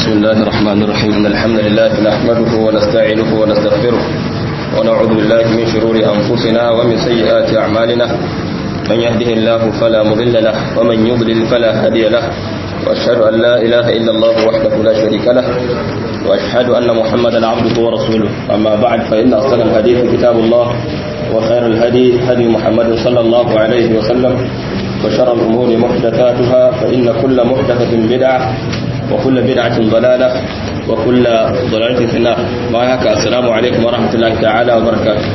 بسم الله الرحمن الرحيم إن الحمد لله نحمده ونستعينه ونستغفره ونعوذ بالله من شرور أنفسنا ومن سيئات أعمالنا من يهده الله فلا مضل له ومن يضلل فلا هادي له وأشهد أن لا إله إلا الله وحده لا شريك له وأشهد أن محمدا عبده ورسوله أما بعد فإن أصدق الحديث كتاب الله وخير الهدي هدي محمد صلى الله عليه وسلم وشر الأمور محدثاتها فإن كل محدثة بدعة وكل بدعة ضلالة وكل ضلالة في النار ما هكا السلام عليكم ورحمة الله تعالى وبركاته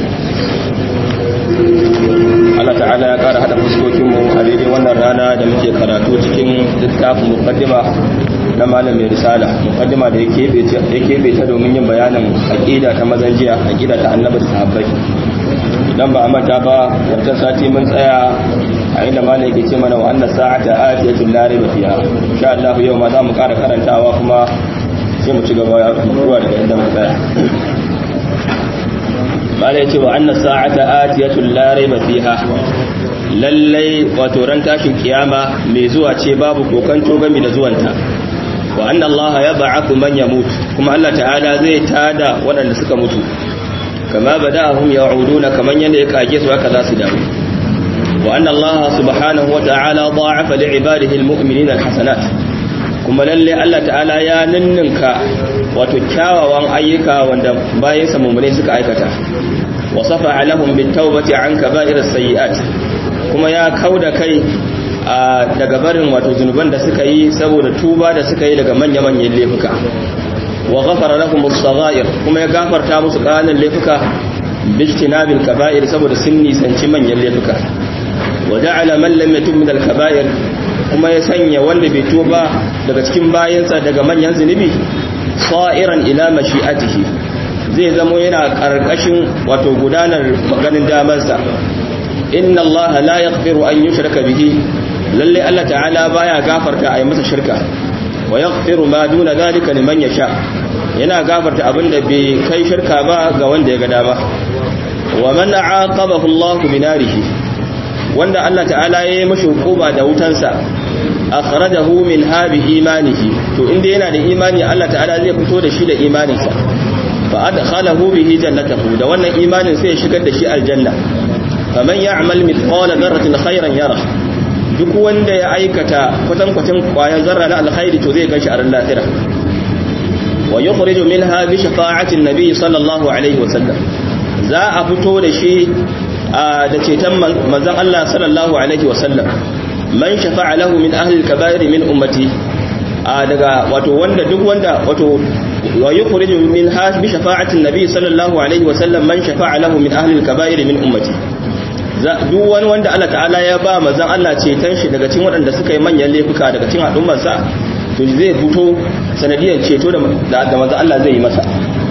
Allah ta'ala ya ƙara haɗa fuskokinmu a daidai wannan rana da muke karatu cikin littafin mukaddima na malam mai risala mukaddima da ya keɓe ta domin yin bayanin aƙida ta mazan jiya aƙida ta annabi da sahabbai idan ba a manta ba wancan sati mun tsaya a inda malam yake ce mana wa annas sa'ata atiyatul la rayba fiha insha Allah yau ma za mu ƙara karantawa kuma sai mu ci gaba zuwa daga inda muka tsaya malam yace wa annas sa'ata atiyatul la rayba fiha lallai wato ran tashin kiyama mai zuwa ce babu kokanto game da zuwanta wa anna Allah ya ba'athu man yamut kuma Allah ta'ala zai tada waɗanda suka mutu kama bada'ahum ya'uduna kaman yanda ya kage su haka za su dawo wa anna Allah subhanahu wa ta'ala da'afa li'ibadihi almu'minina alhasanat kuma lalle Allah ta'ala ya ninninka wato kyawawan ayyuka wanda bayan sa mu'mine suka aikata wa safa'a lahum bitawbati an kaba'iris sayyi'at kuma ya kauda kai daga barin wato zunuban da suka yi saboda tuba da suka yi daga manya-manyan laifuka wa ghafara lahum as-saghair kuma ya gafarta musu ƙananan laifuka bijtinabil kaba'ir saboda sun nisanci manyan laifuka wa ja'ala man lam yatub min al-kaba'ir kuma ya sanya wanda bai tuba daga cikin bayansa daga manyan zunubi sa'iran ila mashi'atihi zai zamo yana karkashin wato gudanar maganin damarsa inna allaha la yaghfiru an yushraka bihi lalle Allah ta'ala baya gafarta a yi masa shirka wa yaghfiru ma duna zalika liman yasha yana gafarta abinda bai kai shirka ba ga wanda ya ga dama wa man aqabahu Allah binarihi wanda Allah ta'ala ya yi mashi hukuma da wutansa akhrajahu min habi imanihi to inda yana da imani Allah ta'ala zai fito da shi da imaninsa fa adkhalahu bihi jannatahu da wannan imanin sai ya shigar da shi aljanna faman ya'mal mithqala dharratin khairan yara duk wanda ya aikata kwatankwacin kwayan zarra na alkhairi to zai ganshi a ran lahira wa yukhriju minha bi shafa'ati an-nabi sallallahu alaihi wa sallam za a fito da shi da ceton manzon Allah sallallahu alaihi wa sallam man shafa'a lahu min ahli al-kaba'ir min ummati daga wato wanda duk wanda wato wa yukhriju minha bi shafa'ati an-nabi sallallahu alaihi wa sallam man shafa'a lahu min ahli al-kaba'ir min ummati duk wani wanda Allah ta'ala ya ba mazan Allah ceton shi daga cikin waɗanda suka yi manyan laifuka daga cikin al'ummarsa to zai fito sanadiyar ceto da mazan Allah zai yi masa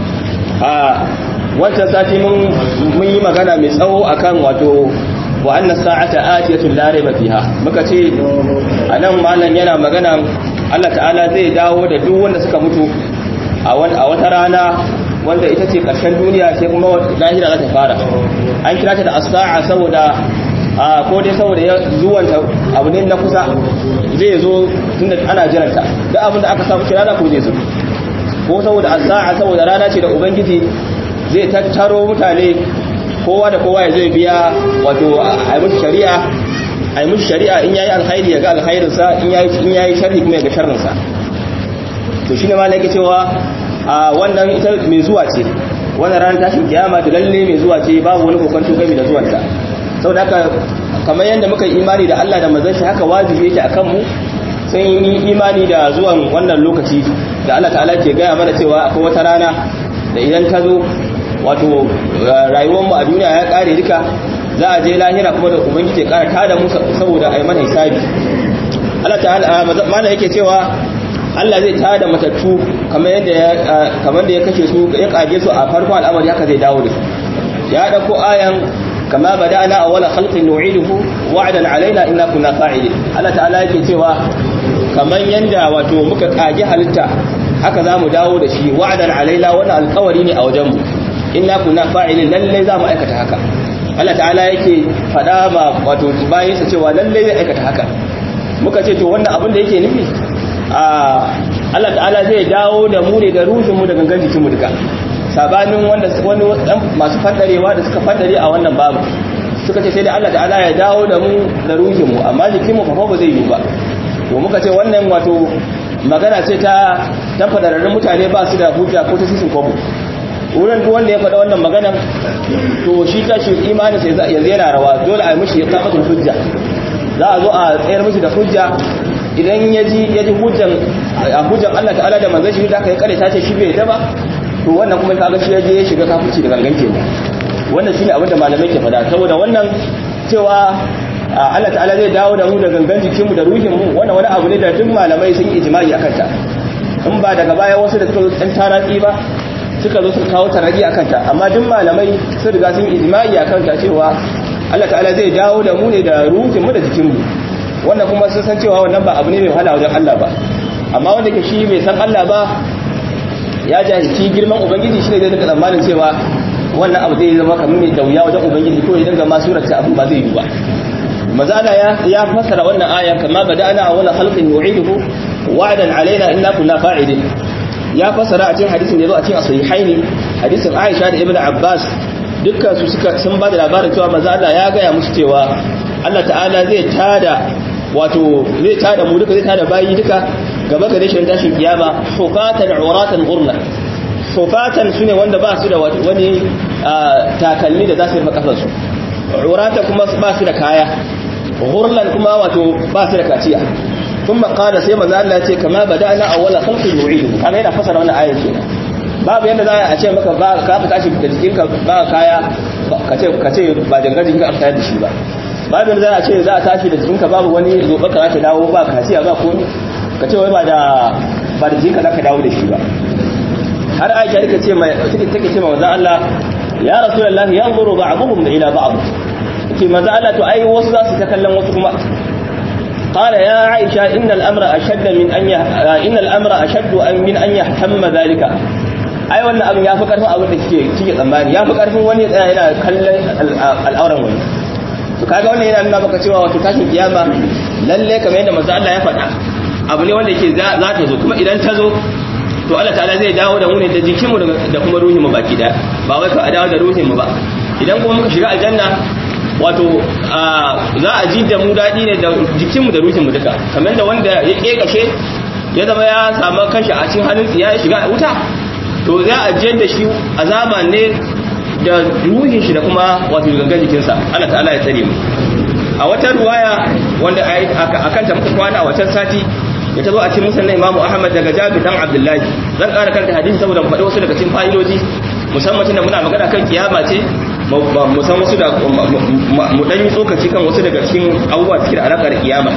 a wancan sati mun yi magana mai tsawo akan wato wa annas sa'ata atiyatul la rayba fiha muka ce anan malam yana magana Allah ta'ala zai dawo da duk wanda suka mutu a wata rana wanda ita ce ƙarshen duniya sai kuma lahira za ta fara an kira ta da asa'a saboda a ko dai saboda ya zuwanta abu ne na kusa zai zo tunda ana jiranta duk abin da aka samu shi rana ko zai zo ko saboda asa'a saboda rana ce da ubangiji zai tattaro mutane kowa da kowa ya zai biya wato a yi musu shari'a a yi musu shari'a in yayi alkhairi ya ga alkhairinsa in yayi sharri kuma ya ga sharrinsa to shine ma nake cewa a wannan ita mai zuwa ce wannan ranar tashin kiyama da lalle mai zuwa ce babu wani kokonto game da zuwanta saboda haka kamar yadda muka yi imani da Allah da manzon shi haka wajibi yake akan mu sun yi imani da zuwan wannan lokaci da Allah ta'ala ke gaya mana cewa akwai wata rana da idan ta zo wato rayuwar mu a duniya ya kare duka za a je lahira kuma da ubangiji ya kara tada mu saboda a yi mana hisabi Allah ta'ala mana yake cewa Allah zai tada matattu kamar yadda ya kamar da ya kashe su ya kage su a farkon al'amari haka zai dawo da su ya dauko ayan kama bada'na awwala khalqin nu'iduhu wa'dan alaina inna kunna fa'ilin Allah ta'ala yake cewa kamar yanda wato muka kage halitta haka zamu dawo da shi wa'dan alaina wannan alƙawari ne a wajen mu inna kunna fa'ilin lalle zamu aikata haka Allah ta'ala yake fada ma wato bayin sa cewa lalle zai aikata haka muka ce to wannan abin da yake nufi Allah ta'ala zai dawo da mu ne da ruhin mu da gangan jikin mu duka sabanin wanda wani masu fadarewa da suka fadare a wannan babu suka ce sai da Allah ta'ala ya dawo da mu da ruhin mu amma jikin mu fa ba zai yi ba to muka ce wannan wato magana ce ta ta fadararrun mutane ba su da hujja ko ta sisin kwabo wurin duk wanda ya faɗa wannan maganan to shi ta shi imani sai yanzu yana rawa dole a yi mishi ya kamatul hujja za a zo a tsayar mishi da hujja idan ya ji ya ji hujjan a hujjan Allah ta'ala da manzon shi da aka yi kare ta ce shi bai da ba to wannan kuma kaga shi ya je ya shiga kafirci da gangan kenan wannan shine abin da malamai ke faɗa saboda wannan cewa Allah ta'ala zai dawo da mu da gangan jikinmu da ruhinmu wannan wani abu ne da duk malamai sun yi ijma'i akan ta in ba daga baya wasu da suka zo ɗan taratsi ba suka zo suka kawo taraki akan ta amma duk malamai sun riga sun yi ijma'i akan ta cewa Allah ta'ala zai dawo da mu ne da ruhinmu da jikinmu wannan kuma sun san cewa wannan ba abu ne mai wahala wajen Allah ba amma wanda ke shi bai san Allah ba ya jahilci girman ubangiji shine zai dinga tsammanin cewa wannan abu zai zama kamar mai dauya wajen ubangiji ko ya dinga ma surata abu ba zai yi ba mazala ya ya fasara wannan aya kama bada'na awwala khalqin yu'iduhu wa'dan alaina inna kunna fa'ilin ya fasara a cikin hadisin da yazo a cikin sahihaini hadisin Aisha da Ibn Abbas dukkan su suka sun ba da labarin cewa manzo Allah ya gaya musu cewa Allah ta'ala zai tada wato zai tada mu duka zai tada bayi duka gaba gare shi tashin kiyama hufatan uratan ghurla hufatan sune wanda ba su da wani takalmi da za su rufe kafarsu uratan kuma ba su da kaya ghurlan kuma wato ba su da kaciya kuma qala sai manzo Allah ya ce kama bada'na awwala khalqin nu'idu kaga yana fasara wannan ayat kenan babu yadda za a ce maka ba ka fita shi da jikinka ba kaya kace kace ba dangar jikinka aka tayar da shi ba babu yadda za a ce za a tashi da jikinka babu wani zobe ka zaka dawo ba kaciya ba komai kace wai ba da ba da jikinka zaka dawo da shi ba har Aisha take ce mai take take ce manzo Allah ya rasulullahi yanzuru ba'dhum ila ba'd ke manzo Allah to ai wasu za su ta kallon wasu kuma قال يا عائشة إن الأمر أشد من أن ي... إن الأمر أشد من أن يهتم ذلك ai wannan abin ya fi karfin abin da kike kike tsammani ya fi karfin wani tsaya yana kallon al'auran wani to kaga wannan yana nuna maka cewa wato tashin kiyama lalle kamar yadda manzo Allah ya faɗa abu ne wanda yake za ta zo kuma idan ta zo to Allah ta'ala zai dawo da mu ne da jikinmu da kuma ruhinmu baki daya ba wai ka dawo da ruhinmu ba idan kuma muka shiga aljanna wato za a ji da mu daɗi ne da jikinmu da ruhinmu duka kamar da wanda ya ƙeƙashe ya zama ya samu kanshi a cikin halin ya shiga wuta to za a jiyar da shi azaba ne da ruhin shi da kuma wato gangan jikinsa Allah ta'ala ya tsare mu a wata ruwaya wanda a kanta muka kwana a watan sati ya tazo a cikin musulun imamu ahmad daga jabir dan abdullahi zan ƙara kanta hadisi saboda faɗi wasu daga cikin fa'idoji musamman tunda muna magana kan kiyama ce mu san wasu da mu dan yi tsokaci kan wasu daga cikin abubuwa cikin alaƙar kiyama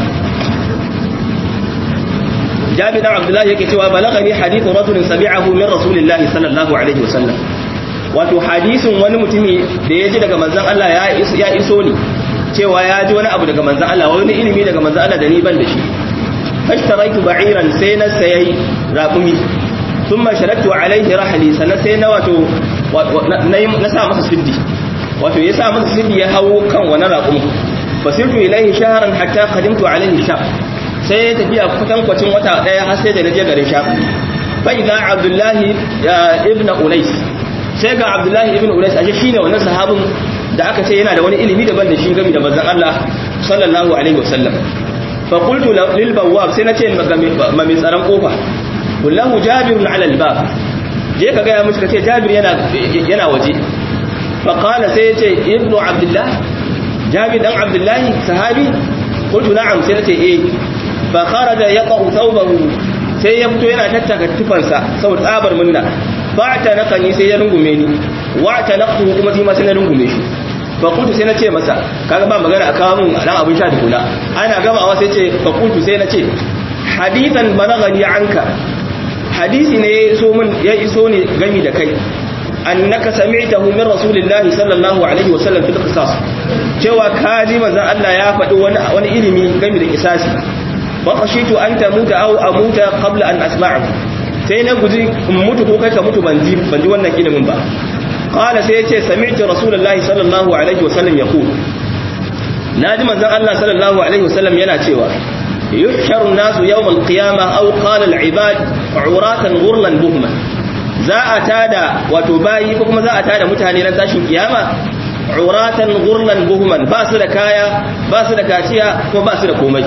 jabi dan abdullahi yake cewa balagani hadithu rajulin sami'ahu min rasulillahi sallallahu alaihi wasallam wato hadisin wani mutumi da ya ji daga manzon Allah ya ya iso ni cewa ya ji wani abu daga manzon Allah wani ilimi daga manzon Allah da ni ban da shi fashtaraitu ba'iran sai na sayi raqumi thumma sharaktu alaihi rahli sannan sai na wato na sa masa siddi wato ya sa masa siddi ya hawo kan wani raqumi fasirtu ilaihi shahran hatta qadimtu alaihi shah sai ya tafiya kwatankwacin wata daya har sai da naje garin sham bai ga abdullahi ibn unais sai ga abdullahi ibn unais ashe shine wannan sahabin da aka ce yana da wani ilimi daban da shi game da manzon Allah sallallahu alaihi wasallam fa qultu lil bawwab sai nace ma mai tsaron kofa kullahu jabirun ala al bab je ka ga ya mushi kace jabir yana yana waje fa qala sai yace ibnu abdullah jabir dan abdullahi sahabi qultu na'am sai nace eh fa kharaja yaqau thawbahu sai ya fito yana tattaka tufansa sau tsabar munna ba ta nakani sai ya rungume ni wa ta naqtu kuma shi ma sai na rungume shi fa kuntu sai na ce masa kaga ba magana a kawo mun dan abin sha tukuna ana gamawa sai ce fa kuntu sai na ce hadithan balagani anka hadisi ne ya iso min ya iso ne gami da kai annaka sami'tahu min rasulillahi sallallahu alaihi wasallam fil qisas cewa kaji manzon Allah ya faɗi wani wani ilimi gami da kisasi faƙashitu an ta muta au a muta qabla an asma'u sai na guji in mutu ko kai ka mutu ban ji ban ji wannan ilimin ba qala sai yace sami'tu rasulullahi sallallahu alaihi wasallam yaqul naji manzon Allah sallallahu alaihi wasallam yana cewa yuhsharu an-nasu yawm al-qiyamah aw qala al-ibad uratan ghurlan buhman za a tada wato bayi ko kuma za a tada mutane ran tashin kiyama uratan ghurlan buhman ba su da kaya ba su da kaciya ko ba su da komai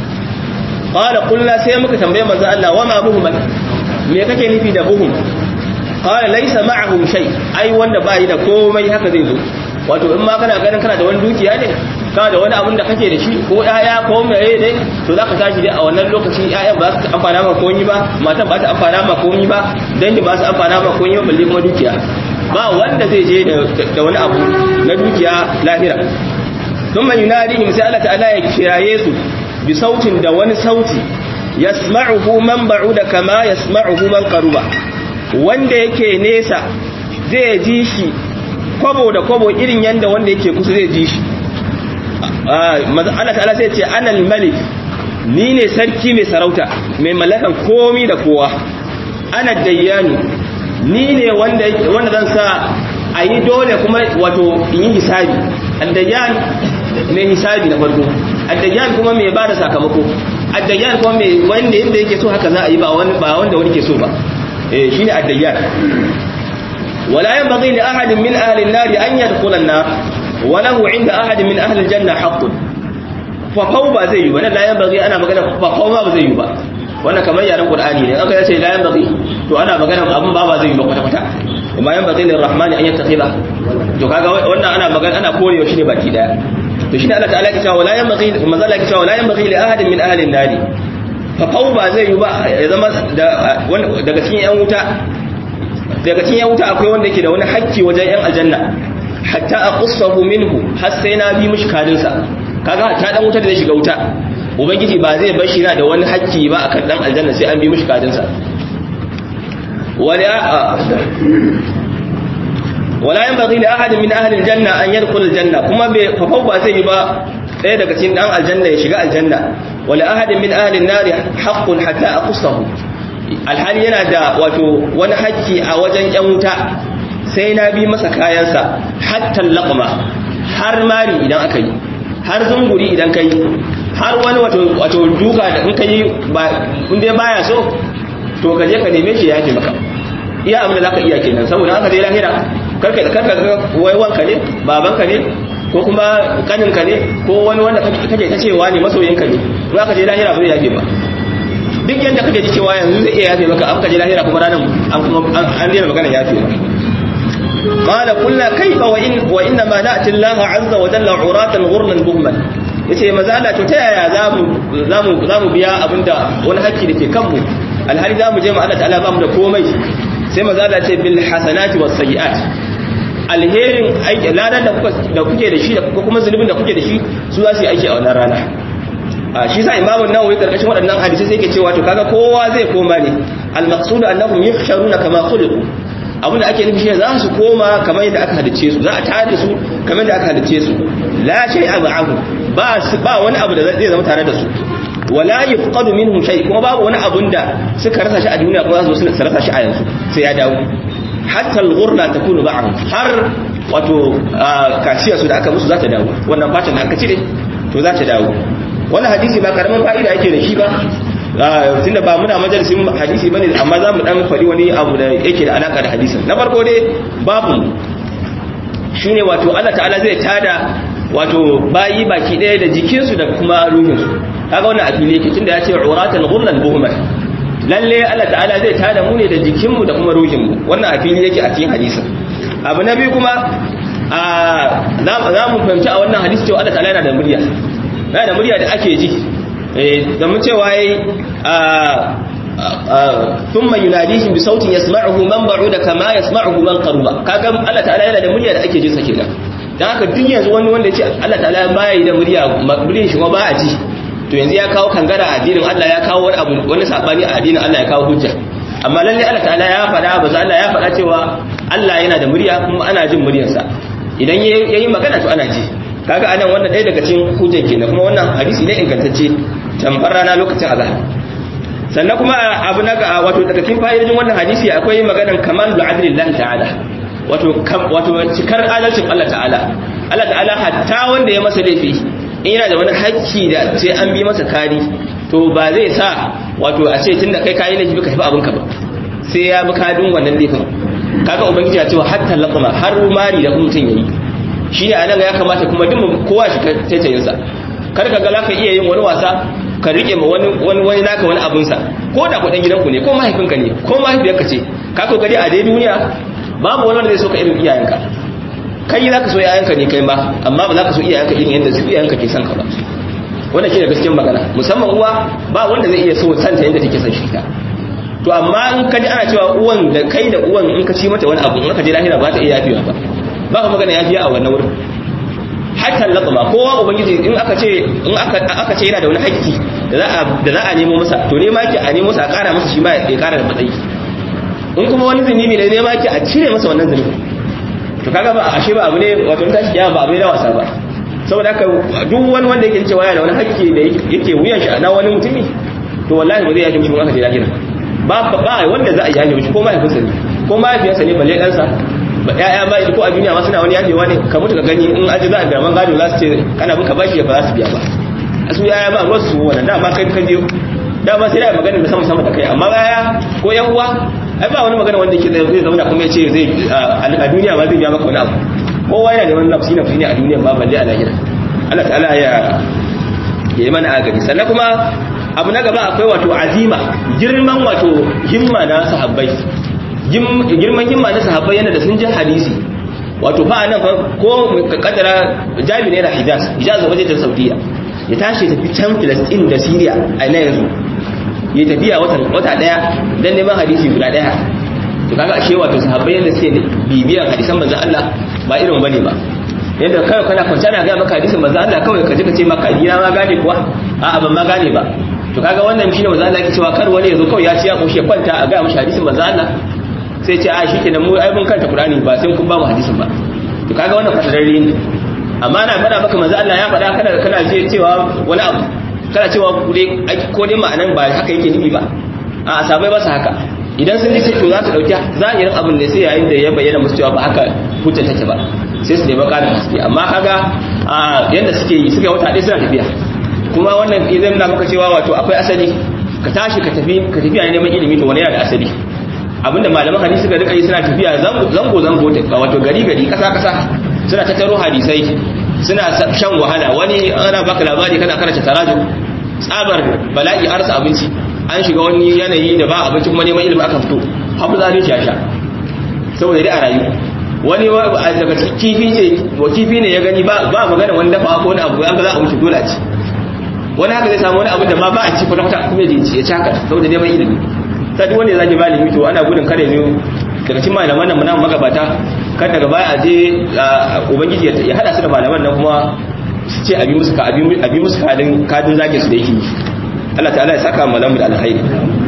qala qulna sai muka tambaye manzo Allah wa ma buhman me kake nufi da buhum qala laysa ma'ahum shay ai wanda bai da komai haka zai zo wato in ma kana ganin kana da wani dukiya ne kana da wani abin da kake da shi ko yaya ko meye ne to zaka tashi dai a wannan lokacin yayan ba su amfana ma komai ba matan ba ta amfana ma komai ba dangi ba su amfana ma komai ba balle kuma dukiya ba wanda zai je da wani abu na dukiya lahira thumma yunadihim sai Allah ta'ala ya kiraye su bi sautin da wani sauti yasma'uhu man ba'uda kama yasma'uhu man qaruba wanda yake nesa zai ji shi kwabo da kwabo irin yanda wanda yake kusa zai ji shi Allah ta'ala sai ce anal malik ni ne sarki mai sarauta mai mallakan komi da kowa ana dayyani ni ne wanda wanda zan sa a yi dole kuma wato in yi hisabi addayyan mai hisabi na farko addayyan kuma mai ba da sakamako addayyan kuma mai wanda yadda yake so haka za a yi ba wanda wani ke so ba shi ne addayyan wala yan bazai da ahadin min ahalin nari an yi dukulan na walahu inda ahadin min ahalin janna haƙƙun fafau ba zai yi ba nan layan bazai ana magana fafau ba zai yi ba wannan kamar yaren qur'ani ne aka yace layan bazai to ana magana abin ba ba zai yi ba kwata-kwata amma yan bazai lirrahmani an yattakhidha to kaga wannan ana magana ana korewa shi ne baki daya to shine Allah ta'ala ya ce wala yan bazai mazala ya ce wala yan bazai li ahadin min ahalin nari fafau ba zai yi ba ya zama daga cikin yan wuta daga cikin yan wuta akwai wanda yake da wani hakki wajen yan aljanna hatta aqussahu minhu har sai na bi mishi kadinsa kaga hatta dan wuta da zai shiga wuta ubangiji ba zai bar shi na da wani hakki ba akan dan aljanna sai an bi mishi kadinsa wala wala yanbaghi li ahadin min ahli aljanna an yadkhul aljanna kuma bai fafau ba zai yi ba ɗaya daga cikin dan aljanna ya shiga aljanna wala ahadin min ahli an-nar haqqun hatta aqussahu alhali yana da wato wani hakki a wajen yan wuta sai na bi masa kayansa hatta laqma har mari idan aka yi har zunguri idan kai har wani wato wato duka da in kai ba in dai baya so to ka je ka neme shi ya yake maka iya abin da zaka iya kenan saboda haka dai lahira karka karka wai wanka ne babanka ne ko kuma kaninka ne ko wani wanda kake ta cewa ne masoyinka ne in aka je lahira ba zai yafe ba duk yadda kake ji cewa yanzu zai iya yafe maka aka je lahira kuma ranar an kuma an daina magana yafe ba قال قلنا كيف وإن وإنما نأتي الله عز وجل عراة غرلا بهما yace maza Allah to ta yaya zamu zamu zamu biya abinda wani hakki dake kanmu alhali zamu je mu Allah ta'ala ba mu da komai sai maza Allah ce bil hasanati was sayiat alherin aiki ladan da kuka da kuke da shi da kuma zulubin da kuke da shi su za su yi aiki a wannan rana a shi sa imamu nawawi karkashin waɗannan hadisi sai yake cewa to kaga kowa zai koma ne al maqsud annahum yuhsharuna kama khuliqu abinda ake nufi shi za su koma kamar yadda aka halice su za a tare su kamar yadda aka halice su la shay abu ba ba wani abu da zai zama tare da su wala yufqadu minhum shay kuma babu wani abun da suka rasa shi a duniya kuma za su rasa shi a yanzu sai ya dawo hatta al-ghurla takunu ba'd har wato kashiya su da aka musu za ta dawo wannan fatan da aka cire to za ta dawo wannan hadisi ba karamin fa'ida yake da shi ba tunda ba muna majalisin hadisi bane amma za mu dan faɗi wani abu da yake da alaka da hadisin na farko dai babu shine wato Allah ta'ala zai tada wato bayi baki ɗaya da jikinsu da kuma ruhinsu kaga wannan a fili yake tunda ya ce uratan ghurlan buhman lalle Allah ta'ala zai tada mu ne da jikinmu da kuma ruhinmu wannan a fili yake a cikin hadisin abu na biyu kuma za mu fahimci a wannan hadisi cewa Allah ta'ala yana da murya yana da murya da ake ji da mun cewa yayi thumma yunadihim bi sautin yasma'uhu man ba'uda kama yasma'uhu man qaruba kaga Allah ta'ala yana da murya da ake jin sa kenan dan haka duk yanzu wani wanda yace Allah ta'ala ba yi da murya muryar shi ba a ji to yanzu ya kawo kangara a addinin Allah ya kawo wani abu wani sabani a addinin Allah ya kawo hujja amma lalle Allah ta'ala ya faɗa ba Allah ya faɗa cewa Allah yana da murya kuma ana jin muryarsa idan yayi magana to ana ji kaga anan wannan ɗaya daga cikin hujjan kenan kuma wannan hadisi ne ingantacce tambar rana lokacin azhar sannan kuma abu na wato daga cikin fa'idojin wannan hadisi akwai maganan kamalul adlillahi ta'ala wato wato cikar adalcin Allah ta'ala Allah ta'ala hatta wanda ya masa laifi in yana da wani hakki da sai an bi masa kari to ba zai sa wato a ce tunda kai kayi laifi ka tafi abinka ba sai ya bi kadin wannan laifin kaga ubangiji ya cewa hatta laqma har mari da mutum yayi shine anan ya kamata kuma duk kowa shi taitayin sa kar ka ga zaka iya yin wani wasa ka rike ma wani wani wani naka wani abun sa ko da kudin gidanku ne ko mahaifinka ne ko mahaifiyarka ce ka kokari a dai duniya babu wani wanda zai so ka irin iyayenka kai zaka so iyayenka ne kai ma amma ba zaka so iyayenka irin yadda su iyayenka ke son ka ba wannan shine gaskiyar magana musamman uwa ba wanda zai iya so santa yadda take son shi ta to amma in ka ji ana cewa uwan da kai da uwan in ka ci mata wani abu in ka je lahira ba ta iya yafewa ba ba ka magana yafiya a wannan wurin hatta laqma kowa ubangiji in aka ce in aka aka ce yana da wani haƙƙi da za a da za a nemo masa to ne ma ki a nemo masa a ƙara masa shi ma ya ƙara da matsayi in kuma wani zunubi ne ne ma ki a cire masa wannan zunubi to kaga ba ashe ba abu ne wato in tashi kiyama ba abu ne na wasa ba saboda haka duk wani wanda yake cewa yana da wani haƙƙi da yake wuyan shi na wani mutumi to wallahi ba zai yake mushi aka je lahira ba ba wanda za a yaje mishi ko mahaifinsa ne ko mahaifiyarsa ne balle ɗansa ba ƴaƴa ba ko a duniya ma suna wani yajewa ne ka mutu ka gani in aji za a biya man gado za su ce kana bin ka bashi ba za su biya ba a su ƴaƴa ba ruwan su wannan dama kai ka je dama sai da magana da sama sama da kai amma ƴaƴa ko ƴan uwa ai ba wani magana wanda yake zai zauna kuma ya ce zai a duniya ma zai biya maka wani abu kowa yana neman nafsi nafsi ne a duniya ba balle a lahira Allah ta'ala ya yi mana agari sannan kuma abu na gaba akwai wato azima girman wato himma na sahabbai girman himma na sahabbai yana da sun ji hadisi wato fa nan ko kaddara jami ne da hijaz hijaz waje ta saudiya ya tashi tafi can filistin da syria a na yanzu ya tafiya wata daya don neman hadisi guda daya to kaga ashe wato sahabbai yadda suke bibiyan hadisan manzon Allah ba irin bane ba yadda kai kana kwance ana ga maka hadisin manzon Allah kawai ka ji ka ce maka ina ma gane kuwa a'a ban ma gane ba to kaga wannan shine manzo Allah yake cewa kar wani yazo kawai ya ci ya koshi ya kwanta a ga mishi hadisin manzo Allah sai ce a shikenan mu ai mun kanta Qur'ani ba sai kun ba mu hadisin ba to kaga wannan fadararre ne amma na fada maka manzo Allah ya fada kana kana je cewa wani abu kana cewa ko dai ma'anan ba haka yake nufi ba a sabai ba su haka idan sun ji to za su dauki zahirin abin ne sai yayin da ya bayyana musu cewa ba haka hujja take ba sai su nemi ƙarin haske amma kaga yanda suke yi suka wata ɗaya suna tafiya kuma wannan idan na maka cewa wato akwai asali ka tashi ka tafi ka tafiya neman ilimi to wani yana da asali abinda malaman hadisi suka rika yi suna tafiya zango zango zango wato gari gari kasa kasa suna tattaro hadisai suna shan wahala wani ana baka labari kana karanta taraju tsabar bala'i arsa abinci an shiga wani yanayi da ba abinci kuma neman ilimi aka fito hafu zalunci ya sha saboda dai a rayu wani daga kifi ce wa kifi ne ya gani ba magana wani dafa ko wani abu ya ga za a wuce dole a ci wani haka zai samu wani abu da ma ba a ci kwata kwata kuma ya ci ya ci haka saboda neman ilimi ta duk wanda ya zagi malami to ana gudun kare ne daga cikin malaman nan muna magabata kan daga baya a je ubangiji ya hada su da malaman nan kuma su ce abi musu ka abi musu kadin kadin zage su da yake Allah ta'ala ya saka malamu da alkhairi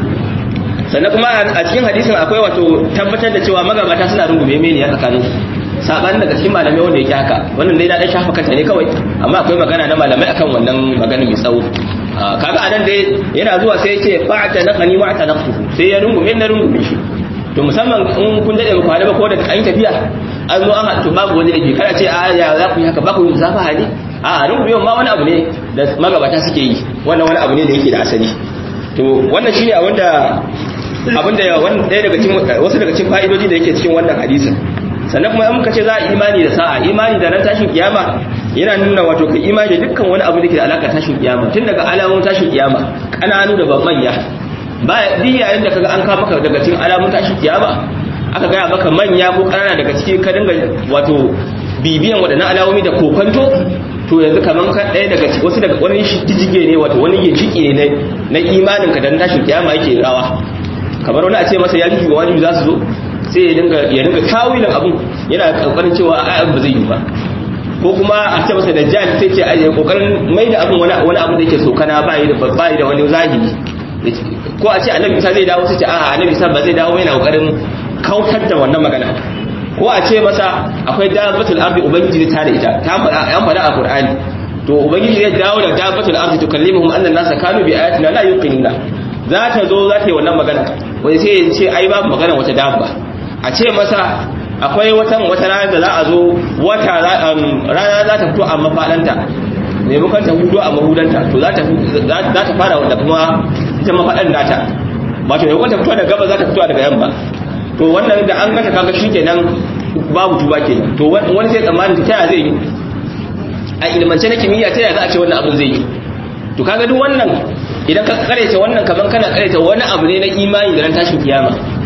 sannan kuma a cikin hadisin akwai wato tabbatar da cewa magabata suna rungume mene ya tsakanin saban daga cikin malamai wanda yake haka wannan dai na dan shafa kanta ne kawai amma akwai magana na malamai akan wannan magana mai tsawo kaga anan dai yana zuwa sai yace fa'ata naqani wa ta naqtu sai ya rungume na rungume shi to musamman in kun dade ba ba ko da an tafiya an zo an to babu wani dake kada ce a ya za ku yi haka ba ku yi zafa hali a rungume ma wani abu ne da magabata suke yi wannan wani abu ne da yake da asali to wannan shine abinda abinda ɗaya daga cikin wasu daga cikin fa'idoji da yake cikin wannan hadisin sannan kuma in muka ce za a imani da sa'a imani da ran tashin kiyama yana nuna wato ka imani da dukkan wani abu da ke da alaka tashin kiyama tun daga alamun tashin kiyama kananu da babban ya ba duk yayin da kaga an kawo maka daga cikin alamun tashin kiyama aka gaya maka manya ko kanana daga cikin ka dinga wato bibiyan waɗannan alamomi da kokonto to yanzu kaman ka ɗaya daga wasu daga wani jijige ne wato wani ginshiki ne na imanin ka dan tashin kiyama yake rawa kamar wani a ce masa ya ji ga wajibi za su zo sai ya dinga ya dinga tawilin abun yana kokarin cewa ai ba zai yi ba ko kuma a ce masa dajjal sai ce ai kokarin mai da abun wani wani abu da yake sokana ba yi da ba yi da wani zahiri ko a ce annabi Isa zai dawo sai ce a annabi Isa ba zai dawo yana kokarin kautar da wannan magana ko a ce masa akwai dabbatul ardi ubangiji ta da ita ta fara an fara a qur'ani to ubangiji zai dawo da dabbatul ardi tukallimuhum anna an-nasa kanu bi ayatina la yuqinuna za ta zo za ta yi wannan magana wai sai ya ce ai babu magana wata dabba a ce masa akwai wata wata rana da za a zo wata rana za ta fito a mafaɗanta maimakon ta hudu a mahudanta to za ta za ta fara da kuma ita mafaɗan nata wato maimakon ta fito daga gaba za ta fito daga yamma to wannan da an gata kaga shikenan babu tuba kenan to wani sai tsammanin ta yaya zai yi a ilmance na kimiyya ta yaya za a ce wannan abin zai yi to kaga duk wannan idan ka kareta wannan kaman kana kareta wani abu ne na imani da ran tashin kiyama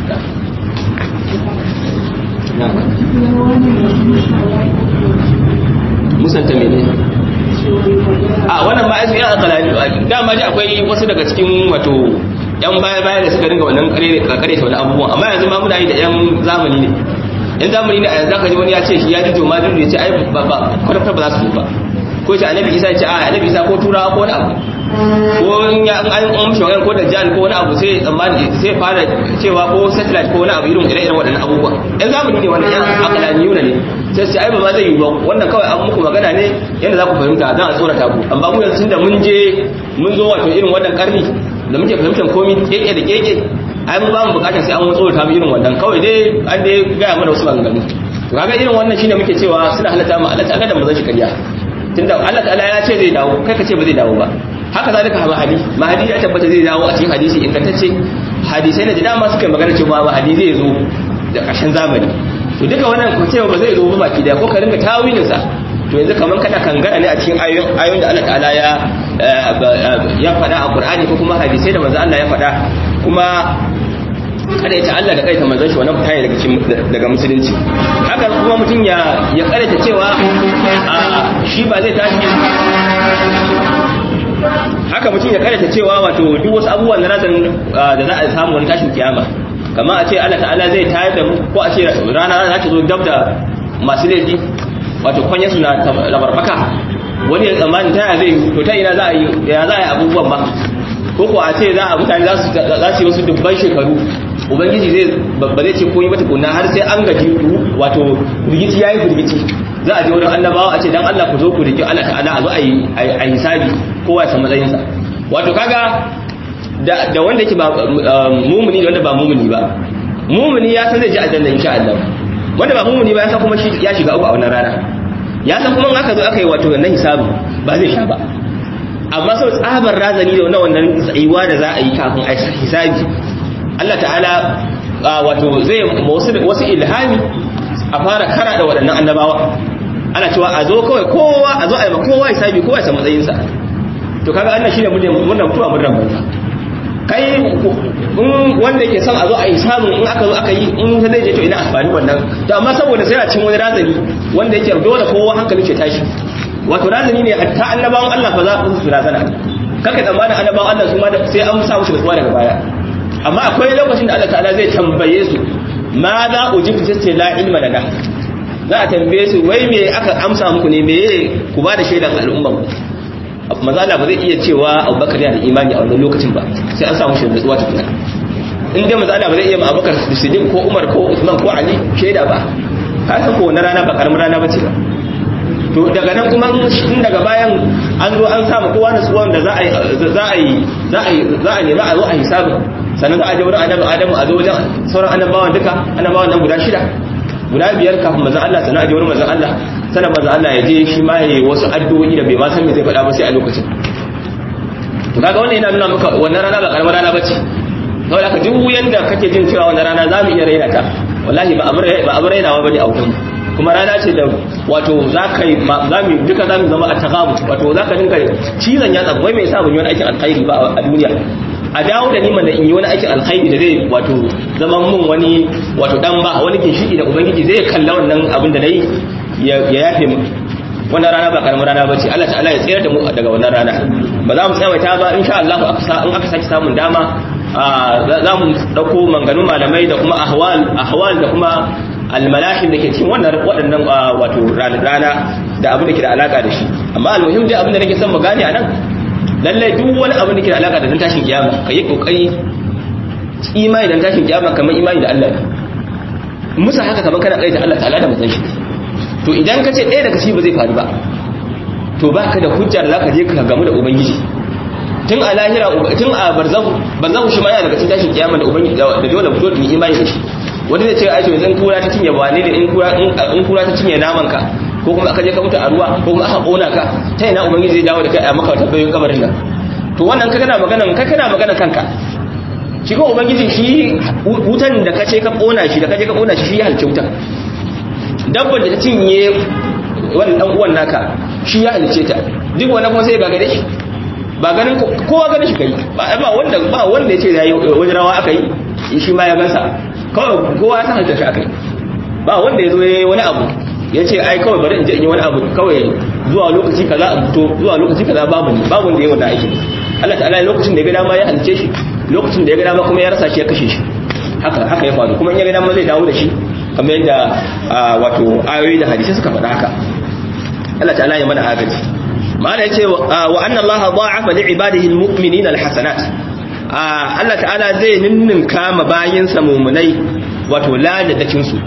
musanta mene a wannan ba azumi an kalani dama ji akwai wasu daga cikin wato yan baya baya da suka dinga wannan kare kare wani abubuwan amma yanzu ma muna yi da yan zamani ne yan zamani ne a yanzu zaka ji wani ya ce shi ya ji joma duk ya ce ai ba ba kwata ba za su ba ko ce annabi isa ya ce a annabi isa ko turawa ko wani abu ko in ya an an mishi magana ko da jan ko wani abu sai tsammani sai fara cewa ko satellite ko wani abu irin ire-iren waɗannan abubuwa yan zamani ne wannan yan akalaniyuna ne sai sai ai ba ma zai yi ba wannan kawai an muku magana ne yadda za ku fahimta zan a tsorata ku amma mu yanzu da mun je mun zo wato irin wannan karni da muke fahimtar komi keke da keke ai mun ba mu bukatar sai an tsorata mu irin wannan kawai dai an dai gaya mana wasu maganganu to kaga irin wannan shine muke cewa suna halatta mu Allah ta ga da mu zan shi kariya tunda Allah ta'ala ya ce zai dawo kai ka ce ba zai dawo ba haka zalika mahadi mahadi ya tabbata zai dawo a cikin hadisi ingantacce hadisai na da dama suka magana cewa mahadi zai zo da ƙarshen zamani to duka wannan ko cewa ba zai zo ba baki da ko ka ringa tawilin sa to yanzu kaman kana kangara ne a cikin ayoyin ayoyin da Allah ta'ala ya ya faɗa a Qur'ani ko kuma hadisai da manzo Allah ya faɗa kuma kada ta Allah da kai ta manzon shi wannan fita daga cikin daga musulunci haka kuma mutum ya ya karanta cewa shi ba zai tashi haka mutum ya karanta cewa wato duk wasu abubuwan na razan da za a samu wani tashin kiyama kama a ce Allah ta'ala zai tayar da mu ko a ce rana za ta zo dab da masu laifi wato kwanya suna labarbaka wani ya tsammani ta zai to ta ina za a yi ya za a yi abubuwan ba ko ko a ce za a mutane za su yi wasu dubban shekaru ubangiji zai ba zai ce koyi mata kunna har sai an gaji wato firgici yayi firgici za a je wurin annabawa a ce dan Allah ku zo ku riki Allah ta'ala a zo a yi a hisabi kowa ya san matsayin sa wato kaga da da wanda yake ba mumuni da wanda ba mumuni ba mumuni ya san zai ji aljanna insha Allah wanda ba mumuni ba ya san kuma shi ya shiga uku a wannan rana ya san kuma in aka zo aka yi wato wannan hisabi ba zai sha ba amma sau tsabar razani da wannan wannan tsayuwa da za a yi kafin a hisabi Allah ta'ala wato zai wasu ilhami a fara kara da waɗannan annabawa ana cewa a zo kawai kowa a zo a yi ma kowa hisabi kowa ya samu matsayinsa to kaga annan shine mun mun mutuwa mun rabanta kai wanda yake son a zo a yi samun in aka zo aka yi in zai je to ina amfani wannan to amma saboda sai a cin wani razani wanda yake dole kowa hankalin shi tashi wato razani ne hatta annabawan Allah fa za su razana kaka tsammanin annabawan Allah su ma sai an sa musu nutsuwa daga baya amma akwai lokacin da Allah ta'ala zai tambaye su ma za ujibu sai la ilma lana za a tambaye su wai me aka amsa muku ne me ku ba da shaidan al'umma ku maza Allah ba zai iya cewa Abubakar yana da imani a wannan lokacin ba sai an samu shi nutsuwa tukuna in dai maza Allah ba zai iya ma Abubakar Siddiq ko Umar ko Usman ko Ali shaida ba haka ko na rana ba karamin rana bace ba to daga nan kuma in daga bayan an zo an samu kowa da tsuwan da za a yi za a yi za a yi za a nema a zo a hisabi sannan za a je wurin annabi Adamu a zo wajen sauran annabawan duka annabawan nan guda shida guda biyar kafin manzon Allah sannan a je wurin manzon Allah sannan manzon Allah ya je shi ma yayi wasu addu'o'i da bai ma san me zai faɗa ba sai a lokacin to kaga wannan yana nuna maka wannan rana ba karamar rana bace saboda ka duk yanda kake jin cewa wannan rana za mu iya raina ta wallahi ba amur ba amur rainawa bane a wurin kuma rana ce da wato za ka yi za mu duka za mu zama a tagabu wato za ka dinka cizon yatsa wai mai sa ban yi wani aikin alkhairi ba a duniya a dawo da niman da in yi wani aikin alkhairi da zai wato zaman mun wani wato dan ba wani ginshiki da ubangiji zai kalla wannan abin da nayi ya yafe mu wannan rana ba karamin rana bace Allah ta'ala ya tsayar da mu daga wannan rana ba za mu tsawaita ba insha Allah in aka saki samun dama za mu dauko manganun malamai da kuma ahwal ahwal da kuma almalahim da ke cikin wannan waɗannan wato rana da abin da ke da alaka da shi amma almuhim dai abin da nake son mu gane a nan lallai duk wani abin da ke da alaka da dan tashin kiyama ka yi kokari imani dan tashin kiyama kamar imani da Allah musa haka kamar kana kaita Allah ta'ala da mutan shi to idan ka ce ɗaya daga ciki ba zai faru ba to ba ka da hujja da zaka je ka gamu da ubangiji tun a lahira tun a barzahu barzahu shi ma yana daga cikin tashin kiyama da ubangiji da dole fito da imani da shi wani zai ce aisha yanzu kura ta cinye ba ne da in kura ta cinye naman ka ko kuma aka je ka mutu a ruwa ko kuma aka kona ka ta ina ubangiji zai dawo da kai a maka tabbayin kabarin nan to wannan ka kana magana ka kana magana kanka shi ko ubangiji shi wutan da kace ka kona shi da kaje ka kona shi shi ya halce wutan dabban da ta cinye wannan dan uwan naka shi ya halice ta duk wannan kuma sai ga gare shi ba ganin kowa ganin shi kai ba ba wanda ba wanda yace yayi wani rawa aka yi shi ma ya gansa kawai kowa ya san halitta shi aka yi ba wanda ya zo yayi wani abu yace ai kawai bari in je in yi wani abu kawai zuwa lokaci kaza a fito zuwa lokaci kaza babu ni babu wanda yayi wannan aikin Allah ta'ala lokacin da ya ga dama ya halice shi lokacin da ya ga dama kuma ya rasa shi ya kashe shi haka haka ya faru kuma in ya ga dama zai dawo da shi kamar yadda wato ayoyi da hadisi suka faɗa haka Allah ta'ala ya mana agaji ma'ana yace wa anna Allah da'afa li ibadihi almu'minina alhasanat Allah ta'ala zai ninninka ma bayinsa mu'minai wato ladadakin su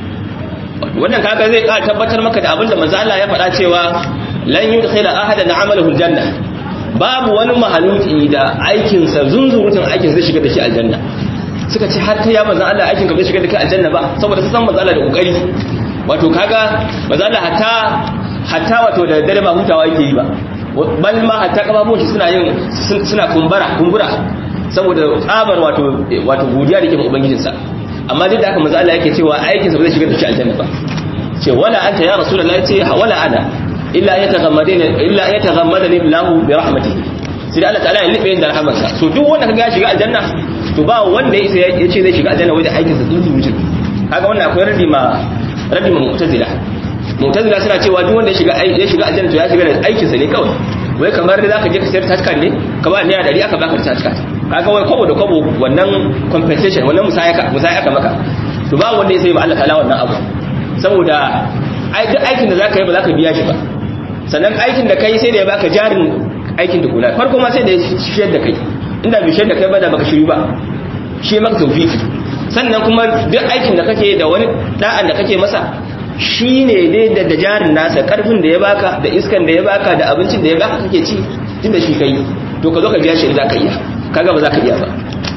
wannan kaga zai ka tabbatar maka da abinda manzo Allah ya faɗa cewa lan yudkhila ahadan amalahu aljanna babu wani mahaluki da aikin sa zunzurutun aikin zai shiga da shi aljanna suka ce har kai ya manzo Allah aikin ka bai shiga da kai aljanna ba saboda su san manzo Allah da kokari wato kaga manzo Allah hatta hatta wato da dare ba hutawa yake yi ba bal ma hatta kafafun shi suna yin suna kumbura kumbura saboda tsabar wato wato godiya da ke ubangijin sa amma duk da haka manzo Allah yake cewa aikin sa ba zai shiga da shi aljanna ba ce wala anta ya rasulullahi ce wala ana illa yataghammadani illa yataghammadani billahu bi rahmatihi sai Allah ta'ala ya nufe da rahmarsa so duk wanda kaga ya shiga aljanna to ba wanda ya isa ya ce zai shiga aljanna wajen aikin sa duk wujin kaga wannan akwai radi ma radi ma mu'tazila mu'tazila suna cewa duk wanda ya shiga ya shiga aljanna to ya shiga da aikin sa ne kawai wai kamar da zaka je ka sayar taskan ne ka ba naira 100 aka baka taskan kaga wai kobo da kobo wannan compensation wannan musaya ka musaya ka maka to ba wanda ya sai ba Allah ta'ala wannan abu saboda aikin da zaka yi ba zaka biya shi ba sannan aikin da kai sai da ya baka jarin aikin da kula farko ma sai da ya shiyar da kai inda bai shiyar da kai ba da baka shiru ba shi maka tawfiki sannan kuma duk aikin da kake da wani da'an da kake masa shi ne dai da jarin nasa karfin da ya baka da iskan da ya baka da abincin da ya baka kake ci tun da shi kai to ka zo ka biya shi za ka iya kaga ba za ka iya ba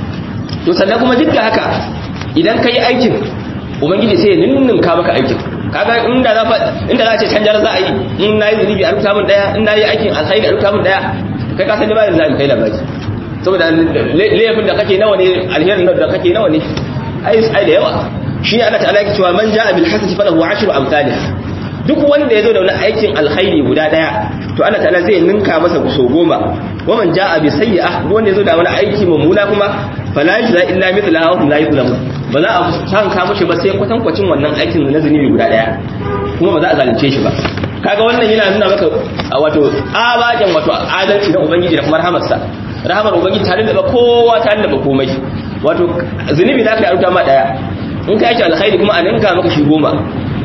to sannan kuma duk da haka idan ka yi aikin ubangiji sai ya ninninka maka aikin kaga inda za fa inda za ce canjar za a yi in na yi zunubi a rubuta min daya in na yi aikin alkhairi a rubuta min daya kai ka san da ba da zai kai labari saboda laifin da kake nawa ne alherin da kake nawa ne ai ai da yawa shi ne Allah ta'ala yake cewa man ja'a bil hasanati falahu ashru amsalih duk wanda yazo da wani aikin alkhairi guda daya to Allah ta'ala zai ninka masa so goma wa man ja'a bi sayyi'ah duk wanda yazo da wani aiki mummuna kuma fala yajza illa mithlahu wa hum la yuzlamun ba za a san ka mushi ba sai kwatankwacin wannan aikin na zunubi guda daya kuma ba za a zalunce shi ba kaga wannan yana nuna maka wato abajan wato adalci na ubangiji da kuma rahamarsa rahamar ubangiji tare da kowa tare da komai wato zunubi da ka yi ma daya in ka yake alkhairi kuma a ninka maka shi goma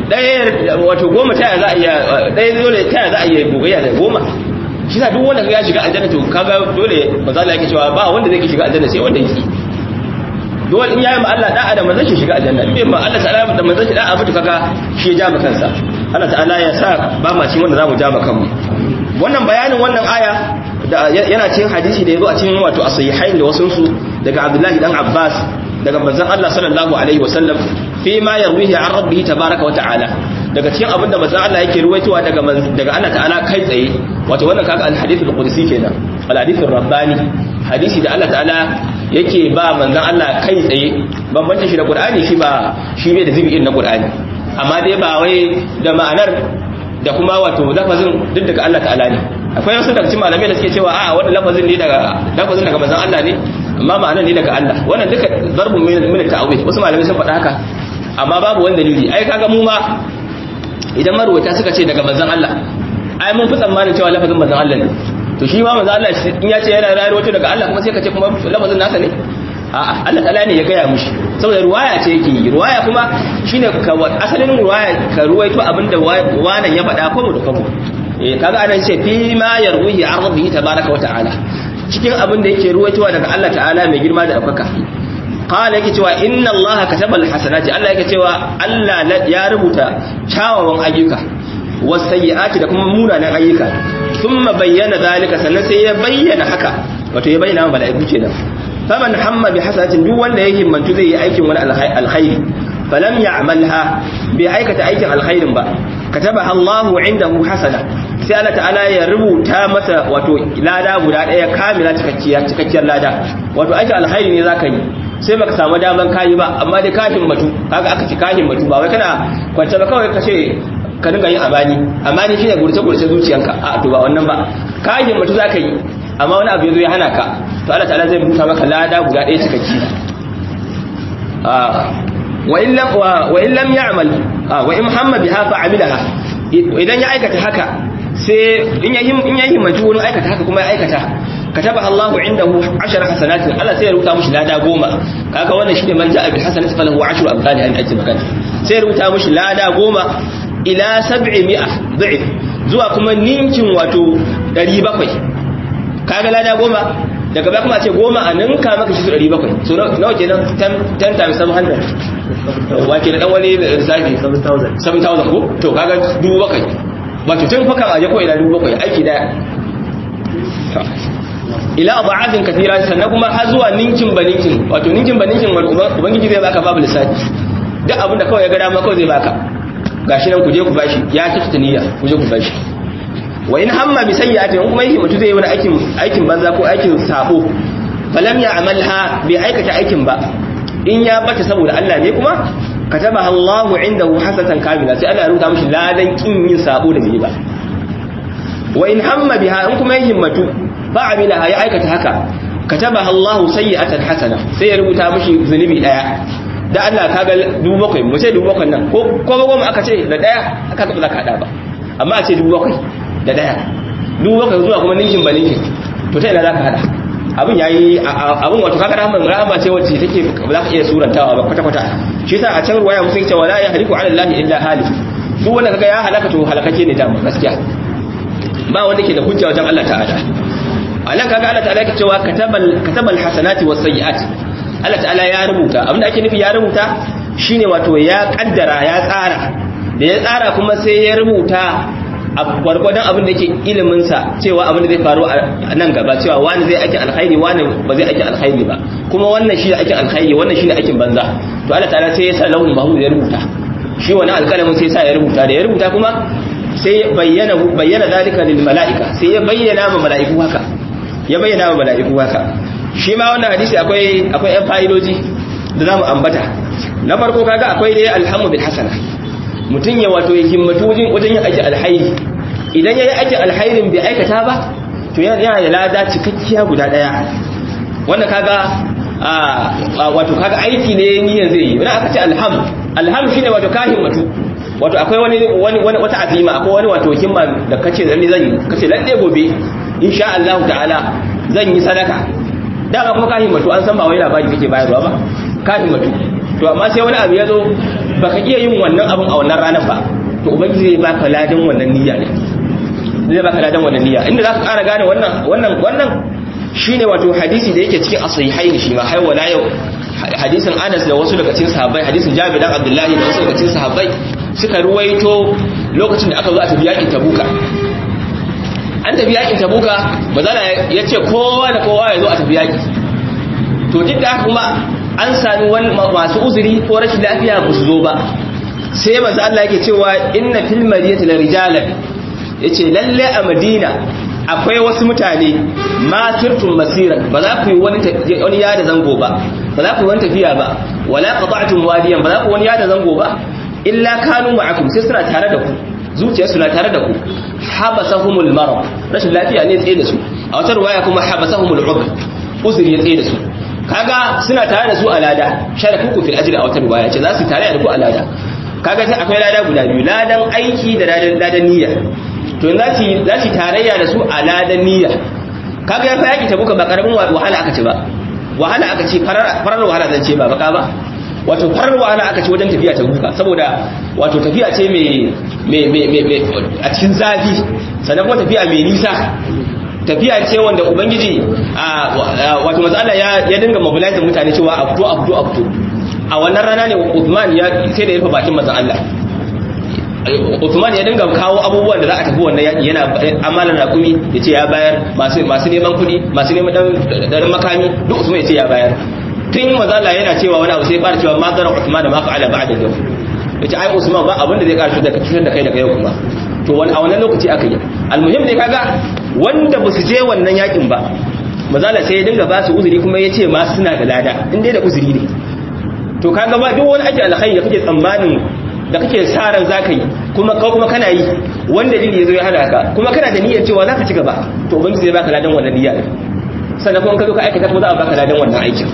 ɗaya wato goma ta za a iya ɗaya dole ta za a iya gogayya da goma shi sa duk wanda ka ya shiga aljanna to kaga dole mazala yake cewa ba wanda zai shiga aljanna sai wanda yake dole in yayi ma Allah da'a da manzon shi shiga aljanna in bai ma Allah ta'ala da manzon shi da'a mutu kaga shi ya ja ma kansa Allah ta'ala ya sa ba ma cikin wanda zamu ja ma kanmu wannan bayanin wannan aya yana cikin hadisi da yazo a cikin wato as-sahihain da wasun su daga Abdullahi dan Abbas daga manzon Allah sallallahu alaihi wasallam fi ma yarwihi an rabbih tabaaraka wa ta'ala daga cikin abin da manzon Allah yake ruwaitowa daga daga Allah ta'ala kai tsaye wato wannan kaga al-hadith al-qudsi kenan al-hadith ar-rabbani hadisi da Allah ta'ala yake ba manzon Allah kai tsaye bambanta shi da Qur'ani shi ba shi bai da zibi na Qur'ani amma dai ba wai da ma'anar da kuma wato lafazin duk daga Allah ta'ala ne akwai wasu daga cikin malamai da suke cewa a wannan lafazin ne daga lafazin daga manzon Allah ne amma ma'anar ne daga Allah wannan duka zarbun min ta'awil wasu malamai sun faɗa haka amma babu wani dalili ai kaga mu ma idan marwata suka ce daga manzon Allah ai mun fi tsammanin cewa lafazin manzon Allah ne to shi ma manzon Allah in ya ce yana rayuwa daga Allah kuma sai ka ce kuma lafazin nasa ne a'a Allah ta'ala ne ya gaya mushi saboda ruwaya ce yake yi ruwaya kuma shine ka asalin ruwaya ka ruwaito abinda wannan ya faɗa ko da kabo eh kaga anan ce fi ma yarwihi an rabbihi tabaraka wa ta'ala cikin abin da yake ruwaitowa daga Allah ta'ala mai girma da ɗaukaka qala yake cewa inna allaha katabal hasanati Allah yake cewa Allah ya rubuta kyawawan ayyuka wasayyi'ati da kuma munanan ayyuka thumma bayyana zalika sannan sai ya bayyana haka wato ya bayyana mala'iku kenan faman hamma bi hasanatin duk wanda ya himmantu zai yi aikin wani alkhairi falam ya'malha bai aikata aikin alkhairin ba katabaha Allahu indahu hasana sai Allah ta'ala ya rubuta masa wato lada guda daya kamila cikakkiyar cikakkiyar lada wato aiki alkhairi ne zaka yi sai baka samu daman kayi ba amma dai kafin matu kaga aka ci kafin matu ba wai kana kwance ba kawai kace ka dinga yin amani amani shine gurce gurce zuciyanka a to ba wannan ba kafin matu zaka yi amma wani abu yazo ya hana ka to Allah ta'ala zai rubuta maka lada guda daya cikakki wa in lam wa in lam ya'mal wa in muhammad biha fa amilaha idan ya aikata haka sai in ya in ya himmatu wurin aikata haka kuma ya aikata kataba Allahu indahu 10 hasanatin Allah sai ya rubuta mishi lada goma kaga wannan shine man ja'a bil hasanati falahu 10 amsalha an ajri magana sai ya rubuta mishi lada goma ila 700 dhif zuwa kuma ninkin wato 700 kaga lada goma daga baya kuma a ce goma a ninka maka shi su 700 so nawa kenan 10 times 700 wake da dan wani lissafi 7000 ko to kaga dubu bakwai wato tun fakan aje ko ila dubu bakwai aiki daya ila adha'afin kathira sannan kuma har zuwa ninkin baninkin wato ninkin baninkin ubangiji zai baka babu lissafi duk abinda kawai ya ga dama kawai zai baka gashi nan ku je ku bashi ya kifta niyya ku je ku bashi wa in hamma bi sayyi'atin kuma yake mutu zai yi wani aikin aikin banza ko aikin sabo falam ya'malha bi aikata aikin ba in ya bata saboda Allah ne kuma katabaha Allahu indahu hasatan kamila sai Allah ya rubuta mishi ladan kin yin sabo da bai ba wa in hamma biha in kuma ya himmatu fa amilaha ya aikata haka katabaha Allahu sayyi'atan hasana sai ya rubuta mishi zunubi daya da Allah kaga dubu bakwai mu ce dubu bakwai nan ko ko goma aka ce da daya aka ga za ka hada ba amma a ce dubu bakwai da daya dubu bakwai zuwa kuma ninkin ba ninkin to ta ina za ka hada abin yayi abin wato kaga rahman rahama ce wacce take ba za ka iya surantawa ba kwata kwata shi yasa a can ruwaya musun ce wala ya haliku ala allahi illa halif duk wanda kaga ya halaka to halakake ne dama gaskiya ba wanda ke da hujja wajen Allah ta'ala anan kaga Allah ta'ala yake cewa katabal katabal hasanati was sayyi'at Allah ta'ala ya rubuta abinda ake nufi ya rubuta shine wato ya kaddara ya tsara da ya tsara kuma sai ya rubuta a gwargwadon abin da yake iliminsa cewa abin da zai faru a nan gaba cewa wani zai aikin alkhairi wani ba zai aikin alkhairi ba kuma wannan shi ne aikin alkhairi wannan shi ne aikin banza to Allah ta'ala sai ya sa lauhul mahfuz ya rubuta shi wani alƙalamin sai sa ya rubuta da ya rubuta kuma sai ya bayyana bayyana zalika lil mala'ika sai ya bayyana ma mala'iku haka ya bayyana ma mala'iku haka shi ma wannan hadisi akwai akwai ɗan fa'idoji da zamu ambata na farko kaga akwai dai alhamu bil hasana mutum ya wato ya himmatu wajen yin aikin alhairi idan ya yi aikin alhairin bai aikata ba to yana da lada cikakkiya guda daya wanda kaga wato kaga aiki ne niyan zai yi wani aka ce alham alham shine wato ka himmatu wato akwai wani wani wani wata azima akwai wani wato himma da kace lalle zan yi kace lalle gobe insha Allah ta'ala zan yi sadaka da kuma ka himmatu an san ba wai labari kake bayarwa ba ka himmatu to amma sai wani abu ya zo baka iya yin wannan abin a wannan ranar ba to ubangiji zai baka ladan wannan niyya ne zai baka ladan wannan niyya inda zaka ƙara gane wannan wannan wannan shine wato hadisi da yake cikin as-sahihain shi ma har wala yau hadisin Anas da wasu daga cikin sahabbai hadisin Jabir dan Abdullahi da wasu daga cikin sahabbai suka ruwaito lokacin da aka zo a tafi yakin Tabuka an tafi yakin Tabuka bazala ya ce kowa da kowa ya zo a tafi yaki to duk da kuma an sami wani masu uzuri ko rashin lafiya ba su zo ba sai manzo Allah yake cewa inna fil madinati la rijalan yace lalle a Madina akwai wasu mutane ma turtum masira ba za ku yi wani wani yada zango ba ba za ku yi wani tafiya ba wala qata'tum wadiyan ba za ku wani yada zango ba illa kanu ma'akum sai suna tare da ku zuciyar suna tare da ku habasahumul marad rashin lafiya ne tsaye da su a wata ruwaya kuma habasahumul ubr uzuri ya tsaye da su kaga suna tare da su a lada sharakuku fil ajri a wata riwaya ce za su tare da ku a lada kaga sai akwai lada guda biyu ladan aiki da ladan ladan niyya to za su za su tarayya da su a ladan niyya kaga ya fa yaki tabuka ba karamin wahala aka ce ba wahala aka ce farar farar wahala zan ce ba baka ba wato farar wahala aka ce wajen tafiya tabuka saboda wato tafiya ce mai mai a cikin zafi sannan kuma tafiya mai nisa tafiya ce wanda ubangiji wato matsala ya dinga mobilize mutane cewa a fito a fito a fito a wannan rana ne Uthman ya sai da ya rufe bakin manzon Allah Uthman ya dinga kawo abubuwan da za a tafi wannan yaki yana amalan rakumi ya ce ya bayar masu masu neman kuɗi masu neman dan makami duk Uthman ya ce ya bayar tun manzon Allah yana cewa wani abu sai fara cewa ma zara Uthman da ma fa'ala ba'da yau yace ai Usman ba abin da zai karshe da cutar da kai daga yau kuma to wani a wannan lokaci aka yi almuhim ne kaga wanda ba su je wannan yakin ba mazala sai ya dinga ba su uzuri kuma ya ce ma suna da lada in dai da uzuri ne to kaga ba duk wani ake alkhairi da kake tsammanin da kake sa ran zaka yi kuma ka kuma kana yi wanda dalili yazo ya hana ka kuma kana da niyyar cewa zaka ci gaba to ubangiji zai baka ladan wannan niyya sannan kuma ka zo ka aikata kuma za a baka ladan wannan aikin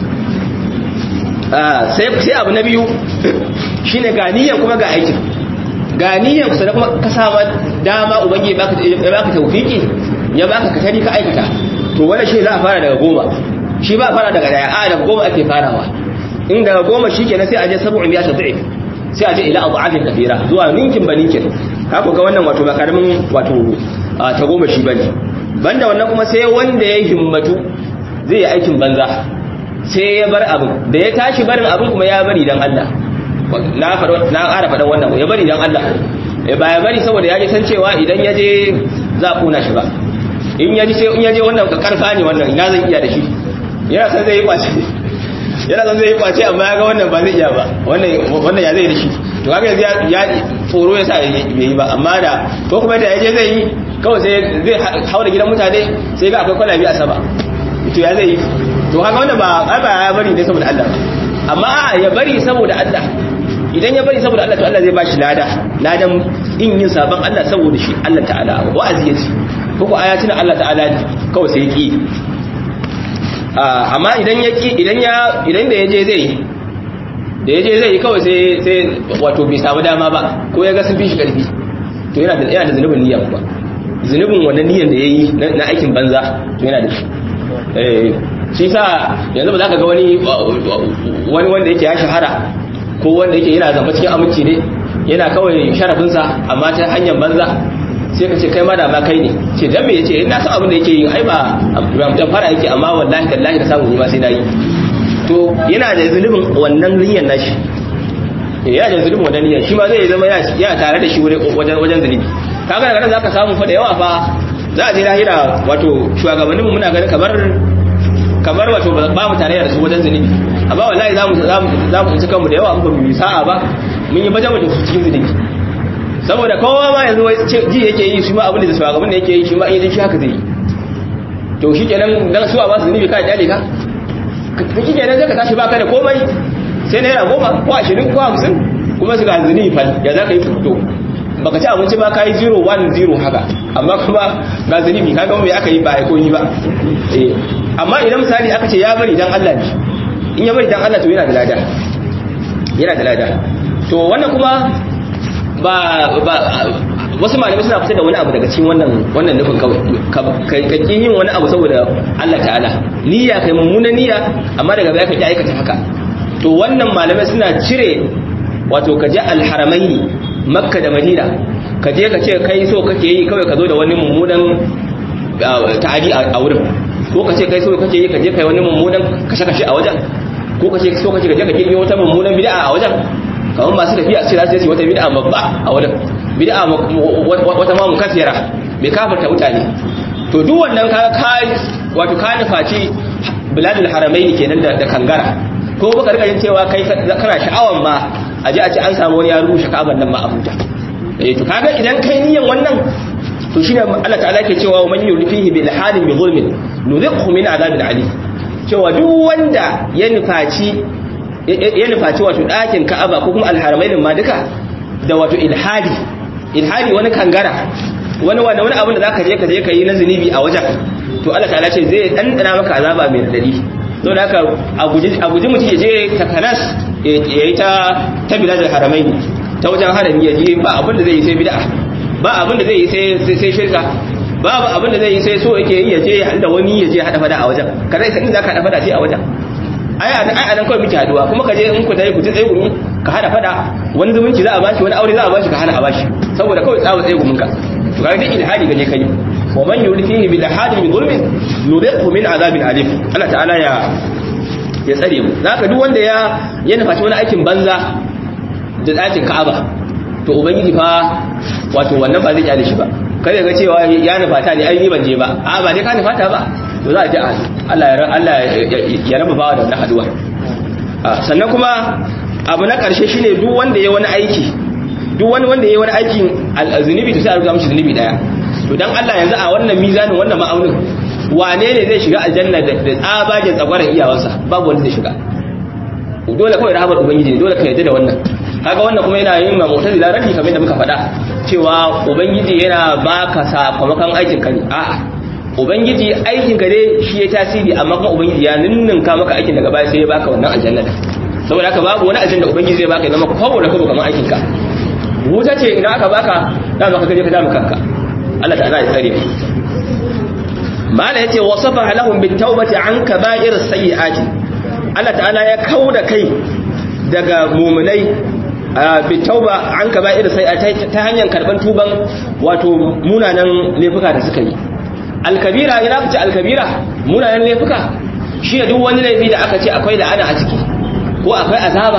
sai sai abu na biyu shine ga niyyar kuma ga aikin ga niyyar kusa da kuma ka sama dama ubangiji baka ya baka tawfiki ya baka katari ka aikata to wannan shi za a fara daga goma shi ba fara daga daya a daga goma ake farawa in daga goma shikenan sai a je sabu'in ya tafi sai a je ila adafin kafira zuwa ninkin ba ninkin haka ga wannan wato ba karamin wato ta goma shi bane banda wannan kuma sai wanda ya himmatu zai yi aikin banza sai ya bar abin da ya tashi barin abin kuma ya bari dan Allah na faɗa na ƙara faɗan wannan ya bari dan Allah ya ba ya bari saboda ya ji san cewa idan ya je za a kuna shi ba in ya ji sai in ya je wannan ka karfa ne wannan ina zan iya da shi yana san zai yi kwace yana san zai yi kwace amma ya ga wannan ba zai iya ba wannan wannan ya zai da shi to kaga yanzu ya tsoro ya sa bai yi ba amma da ko kuma da ya je zai yi kawai sai zai haura gidan mutane sai ga akwai kwalabi a sama to ya zai yi to haka wannan ba ba ya bari ne saboda Allah amma ya bari saboda Allah idan ya bari saboda Allah to Allah zai bashi lada ladan in yin sabon Allah saboda shi Allah ta'ala wa'azi yace ko ko ayatin Allah ta'ala kawai sai ki amma idan ya ki idan ya idan da yaje zai da yaje zai kawai sai sai wato bai samu dama ba ko ya ga sun fi shi karfi to yana da yana da zunubin niyya kuma zunubin wannan niyyar da yayi na aikin banza to yana da shi eh shi sa yanzu ba za ka ga wani wani wanda yake ya shahara ko wanda yake yana zama cikin aminci ne yana kawai sharafinsa amma ta hanyar banza sai ka ce kai ma da ma kai ne ce dan me yace ina san abin da yake yi ai ba ramtan fara yake amma wallahi tallahi da samu ni ma sai nayi to yana da zulubin wannan niyyar nashi yana da zulubin wannan niyyar shi ma zai zama yana tare da shi wajen wajen zulubi kaga daga nan zaka samu fa da yawa fa za a je lahira wato shugabanninmu muna ganin kamar kamar wato ba mu tare da su wajen zunubi amma wallahi za mu za mu ci kanmu da yawa ba mu yi sa'a ba mun yi bajan da su cikin zunubi saboda kowa ma yanzu wai ji yake yi shi ma abin da shugaban da yake yi shi ma in shi haka zai yi to shi kenan dan su a ba su zunubi ka kyale ka shi kenan zai ka tashi baka da komai sai naira goma ko ashirin ko hamsin kuma su ga zunubi fal ya za ka yi fito baka ci abinci ba ka yi 0 1 0 haka amma kuma ga zunubi kaga me aka yi ba ai koyi ba eh amma idan misali aka ce ya bari dan Allah ne in ya bari dan Allah to yana da lada yana da lada to wannan kuma ba ba wasu malamai suna fitar da wani abu daga cikin wannan wannan nufin kawai ka ki yin wani abu saboda Allah ta'ala niyya kai mummuna niyya amma daga baya ka ki aikata haka to wannan malamai suna cire wato ka je alharamaini makka da madina ka je ka ce kai so kake yi kawai ka zo da wani mummunan ta'adi a wurin ko ka ce kai so kake yi ka je kai wani mummunan kashe-kashe a wajen ko ka ce so kake ka je ka kirkiro wata mummunan bid'a a wajen kamar masu tafiya su ce su wata bid'a babba a wajen bid'a wata ma mukaffira bai kafarta mutane to duk wannan ka ka wato ka nufaci biladul haramaini kenan da kangara ko baka rika yin cewa kai kana sha'awan ma a ji a ce an samu wani ya rushe ka'aban nan ma a huta eh to kaga idan kai niyan wannan to shine Allah ta'ala ke cewa man yurifihi bil halin bi zulmin nudhiqhu min adabin ali cewa duk wanda ya nufaci ya nufaci wato dakin ka'aba ko kuma alharamain ma duka da wato ilhadi ilhadi wani kangara wani wani wani abin da zaka je ka je ka yi na zunubi a wajen to Allah ta'ala ce zai dandana maka azaba mai radadi don haka a guji mutum ya je takanas ya yi ta ta biladar haramai ta wajen harami ya je ba abin da zai yi sai bid'a ba abin da zai yi sai shirka babu abin da zai yi sai so yake yi ya je da wani ya je hada fada a wajen ka zai sanin za ka hada fada sai a wajen ai a nan kawai muke haduwa kuma ka je in ku tsaye ku tsaye gumi ka hada fada wani zumunci za a bashi wani aure za a bashi ka hana a bashi saboda kawai tsawo tsaye gumin ka to ga dai ilhadi gaje kai wa man yurifihi bil hadi bi zulmin nudiqhu min azabin alim Allah ta'ala ya ya tsare mu zaka duk wanda ya ya nufaci wani aikin banza da dakin Ka'aba to ubangiji fa wato wannan ba zai kyale shi ba kai ga cewa ya nufata ne ai ni ban je ba a ba dai ka nufata ba to za a ji Allah ya Allah ya raba bawa da wannan haduwa sannan kuma abu na karshe shine duk wanda ya wani aiki duk wani wanda ya wani aikin zunubi to sai a rubuta mishi zunubi daya to dan Allah yanzu a wannan mizanin wannan ma'aunin wane ne zai shiga aljanna da tsabagen tsagwaron iyawansa babu wanda zai shiga dole kawai rahamar ubangiji ne dole ka yarda da wannan kaga wannan kuma yana yin mu'tazila raddi kamar da muka faɗa cewa ubangiji yana baka sakamakon aikin ka ne a'a ubangiji aikin ka dai shi ya tasiri amma kuma ubangiji ya ninninka maka aikin daga baya sai ya baka wannan aljanna saboda haka babu wani aljanna ubangiji zai baka ya zama kwabo da kwabo kamar aikin ka wuta ce idan aka baka da maka kaje ka dama kanka Allah ta'ala ya tsare mala yace wasafa lahum bit tawbati an kaba'ir sayyi'ati Allah ta'ala ya kauda kai daga mu'minai bit tauba an kaba'ir sayyi'ati ta hanyar karban tuban wato munanan laifuka da suka yi alkabira ina fice alkabira munanan laifuka shi ne duk wani laifi da aka ce akwai la'ana a ciki ko akwai azaba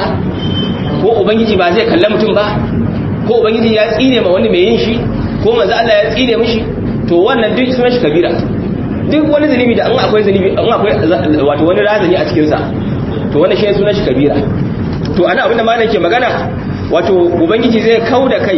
ko ubangiji ba zai kalle mutum ba ko ubangiji ya tsine ma wani mai yin shi ko manzo Allah ya tsine mishi to wannan duk sunan shi kabira duk wani zunubi da an akwai zunubi an akwai wato wani razani a cikin sa to wannan shi sunan shi kabira to ana abinda malam ke magana wato ubangiji zai kauda kai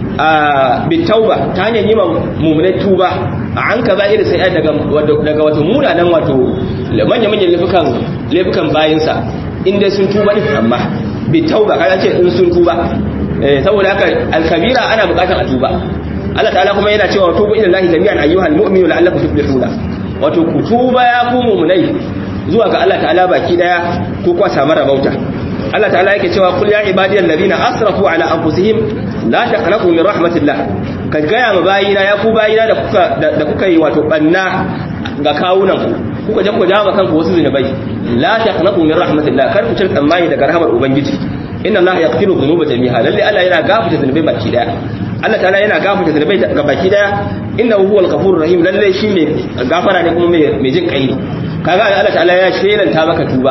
a bitauba ta hanyar yi mummunai tuba a an kaza irin sai daga daga wato munanan wato manya manyan laifukan laifukan bayinsa inda sun tuba din amma bitauba kaga ce in sun tuba saboda haka alkabira ana bukatar a tuba Allah ta'ala kuma yana cewa tubu ila Allah jami'an ayyuhal mu'minu la'allakum tuflihuna wato ku tuba ya ku mu'minai zuwa ga Allah ta'ala baki daya ko kwa samu rabauta Allah ta'ala yake cewa kul ya ibadiyal ladina asrafu ala anfusihim la taqnatu min rahmatillah ka gaya ma bayina ya ku bayina da kuka da kuka yi wato banna ga kawunan ku kuka je ku jawo kanku wasu zinubai la taqnatu min rahmatillah kar ku cin tsammani daga rahmar ubangiji inna allaha yaghfiru dhunuba jami'a lalle Allah yana gafarta zunubai baki daya Allah ta'ala yana gafarta zunubai ga baki daya innahu huwal ghafurur rahim lalle shi ne gafara ne kuma mai jin kai kaga Allah ta'ala ya shelanta maka tuba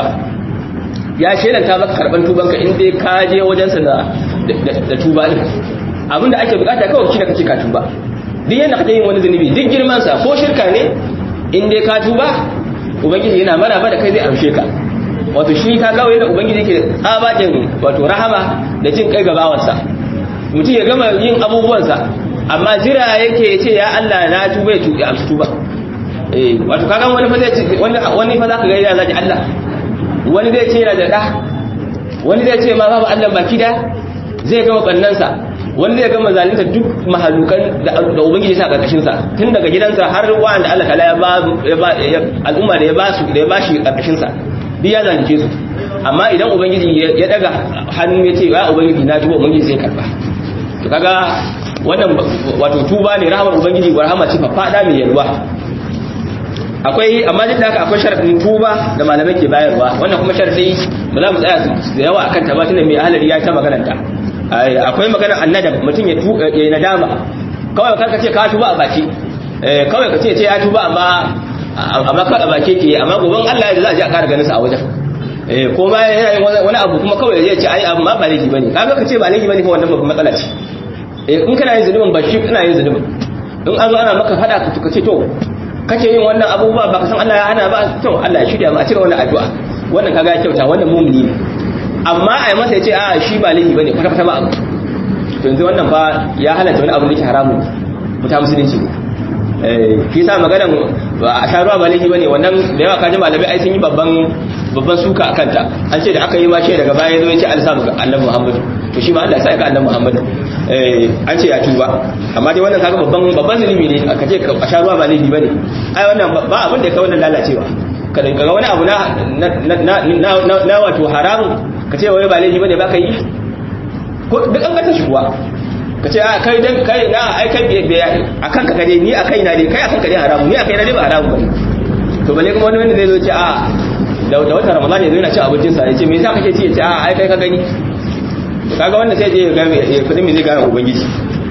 ya shelanta maka karban tubanka in dai ka je wajen sa da da tuba din abinda ake bukata kawai shi da kace ka tuba duk yanda kake yin wani zunubi duk girman sa ko shirka ne in dai ka tuba ubangiji yana maraba da kai zai amshe ka wato shi ka gawo yadda ubangiji yake tsabagen wato rahama da jin kai gabawarsa mutum ya gama yin abubuwansa amma jira yake ce ya Allah na tuba ya tuba amsa tuba eh wato kaga wani fa zai wani wani fa zaka ga yana zaji Allah wani zai ce yana da da wani zai ce ma babu Allah baki da zai gama bannansa wani zai gama zalunta duk mahalukan da ubangiji sa karkashin sa tun daga gidansa har wanda Allah kala ya ba al'umma da ya ba su da ya ba shi karkashin sa duk ya zalunce su amma idan ubangiji ya daga hannu ya ce ya ubangiji na tuba ubangiji sai karba to kaga wannan wato tuba ne rahamar ubangiji wa rahama ce fada mai yalwa akwai amma duk da haka akwai sharadin tuba da malamai ke bayarwa wannan kuma sharadi ba za mu tsaya da yawa akan ta ba tunda mai ahalari ya ta magana ta akwai magana annadam mutum ya ya nadama kawai kar ka ce ka tuba a baki kawai ka ce ce ya tuba amma amma ka a baki ke amma goban Allah ya za a ji a kara ganin sa a wajen eh ko ma yana yin wani abu kuma kawai zai ce ai amma ba laifi bane kaga ka ce ba laifi bane fa wannan babban matsala ce eh in kana yin zunubin ba shi kana yin zunubin in an zo ana maka fada ka ka ce to kace yin wannan abubuwa ba ka san Allah ya hana ba to Allah ya shirya ma a cire wannan addu'a wannan kaga ya kyauta wannan mumini ne amma ai masa ya ce a shi ba laifi bane kwata kwata ba abu to yanzu wannan fa ya halatta wani abu da yake haramun muta musulunci ne eh shi sa maganan a sha ruwa ba laifi bane wannan da yawa kaji malamai ai sun yi babban babban suka a kanta an ce da aka yi mace daga baya zo ya ce an samu ga annabi Muhammadu to shi ma Allah sai ga annabi Muhammadu eh an ce ya tuba amma dai wannan kaga babban babban zulumi ne aka ce a sha ruwa ba laifi bane ai wannan ba abin da ya kai wannan lalacewa ka ga wani abu na na na wato haramun ka ce wai ba laifi bane ba ka yi ko duk an gata shi kuwa ka ce a kai dan kai na ai kai biya akan ka kare ni akai na dai kai akan ka dai haramu ni akai na dai ba haramu bane to bale kuma wani wanda zai zo ce a da wata ramadan ya zo yana cin abincin sa ya ce me yasa kake ci ya ce a ai kai ka gani to kaga wanda sai je ya ga ya kudin me zai ga ubangiji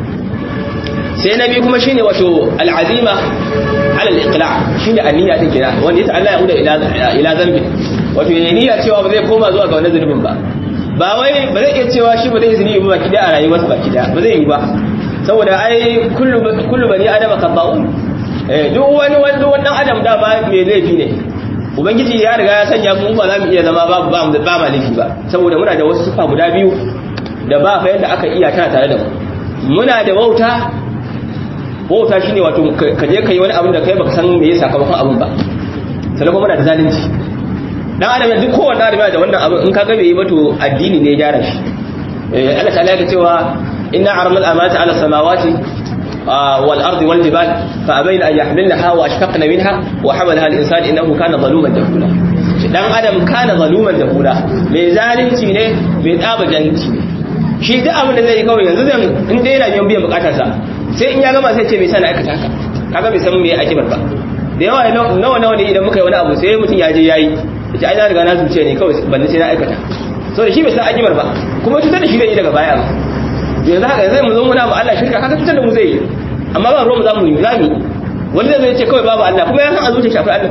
sai na biyu kuma shine wato al'azima ala al-iqla shine aniyya din kira wanda yasa Allah ya huda ila ila zambi wato ya niyya cewa ba zai koma zuwa ga wannan zunubin ba ba wai ba zai iya cewa shi ba zai zunubi ba baki da a rayuwarsa baki da ba zai yi ba saboda ai kullu kullu bani adama khata'un eh duk wani wani wannan adam da ba mai laifi ne ubangiji ya riga ya sanya mu ba za mu iya zama ba ba ba ma laifi ba saboda muna da wasu sifa guda biyu da ba fa yadda aka iya tana tare da mu muna da wauta wauta shine wato ka je kai wani abin da kai baka san me yasa sakamakon abin ba sannan kuma muna da zalunci dan adam duk kowanne adam yana da wannan abin in ka ga bai yi ba to addini ne ya gyara shi Allah ta'ala ya cewa inna aramal amanata ala samawati wal ardi wal jibal fa abayna an yahmilnaha wa ashfaqna minha wa hamalaha al insan innahu kana zaluman jahula dan adam kana zaluman jahula mai zalunci ne mai tsaba jahilci ne shi duk abin da zai yi kawai yanzu zan in dai yana biyan bukatarsa sai in ya gama sai ce mai sana aikata haka kaga bai san me ake ba da yawa nawa nawa ne idan muka yi wani abu sai mutum ya je yayi yace ai na riga na zuce ne kawai balle sai na aikata so da shi bai san akimar ba kuma cutar da shi zai yi daga baya yanzu haka zai mu zo muna ba Allah shirka kaga cutar da mu zai yi amma ba ruwan mu zamu yi zamu wani zai ce kawai babu Allah kuma ya san a zuciya shafi Allah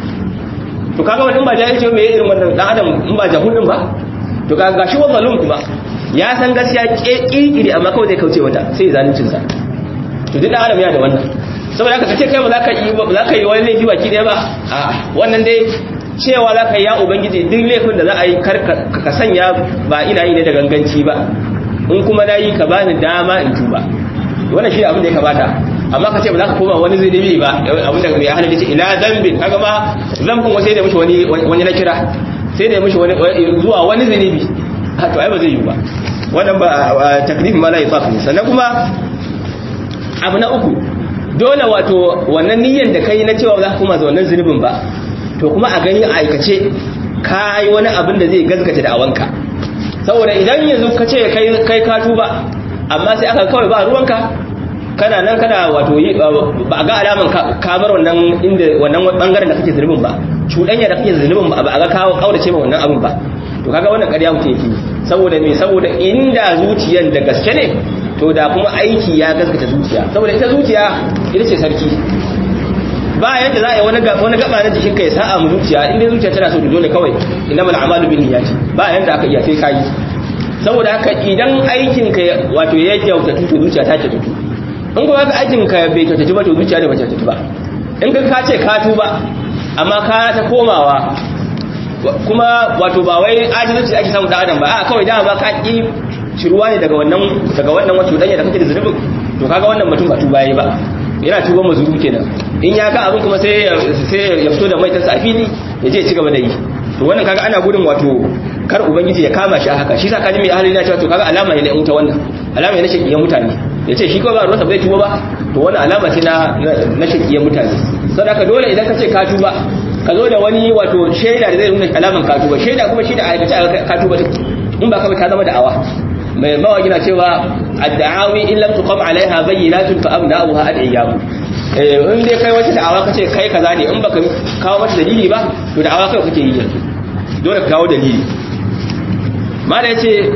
to kaga wani in ba jahilci me irin wannan dan adam in ba jahulin ba to kaga gashi wa zalum kuma ya san gaskiya kirkiri amma kawai zai kauce wata sai zaluncin sa to duk dan adam yana da wannan saboda haka kace kai ba za ka yi ba za ka yi wani laifi baki daya ba a wannan dai cewa za ka yi ya ubangiji duk laifin da za a yi ka sanya ba ina yi ne da ganganci ba in kuma na yi ka bani dama in tuba wannan shi abin da ya kamata amma ka ce ba za ka koma wani zunubi ba abin da mai hana ce ila zambin kaga ma zambin wasu da mishi wani wani na kira sai da mishi wani zuwa wani zunubi to ai ba zai yi ba wannan ba taklif ma la yasaf sannan kuma abu na uku dole wato wannan niyyar da kai na cewa za ka koma wannan zunubin ba to kuma a gani a aikace ka yi wani abin da zai gaskata da awanka saboda idan yanzu ka ce kai ka tuba amma sai aka kawai ba ruwanka kana nan kana wato ba ga alaman ka bar wannan inda wannan bangaren da kake zunubin ba cuɗanya da kake zunubin ba a ga kawo kaurace ma wannan abin ba to kaga wannan ƙarya mutum yake saboda me saboda inda zuciyan da gaske ne to da kuma aiki ya gaskata zuciya saboda ita zuciya ita ce sarki ba yadda za a yi wani gaba na jikinka ya sa'a mu zuciya inda zuciya tana so dole kawai innamal a'malu bin niyyati ba yadda aka iya sai kai saboda haka idan aikin ka wato ya kyautatu to zuciya ta kyautatu in kuma haka aikin ka bai kyautatu ba to zuciya da ba kyautatu ba in ka ka ce ka tuba amma ka ta komawa kuma wato ba wai ajizanci ake samu da adam ba a kawai dama ba ka ki shiruwa ne daga wannan daga wannan wato danya da kake da zunubin to kaga wannan mutum ba tuba yayi ba yana tuba mazuru kenan in ya ga abin kuma sai sai ya fito da maitansa a fili ya je ci gaba da yi to wannan kaga ana gudun wato kar ubangiji ya kama shi a haka shi sa kaji mai ahli na cewa to kaga alama ne na wuta wannan alama ne na shakiyan mutane ya ce shi ko ba ruwansa bai tuba ba to wannan alama ce na na shakiyan mutane saboda dole idan ka ce ka tuba ka zo da wani wato shaida da zai nuna alaman ka tuba shaida kuma shi da aikace ka tuba in ba ka ta zama da'awa mai mawaki na cewa ad-da'awi in lam tuqam alaiha bayyinatun fa abna'uha ad-iyyabu in dai kai wata da'awa kace kai kaza ne in baka kawo mata dalili ba to da'awa kai kake yi yanzu dole ka kawo dalili mala yace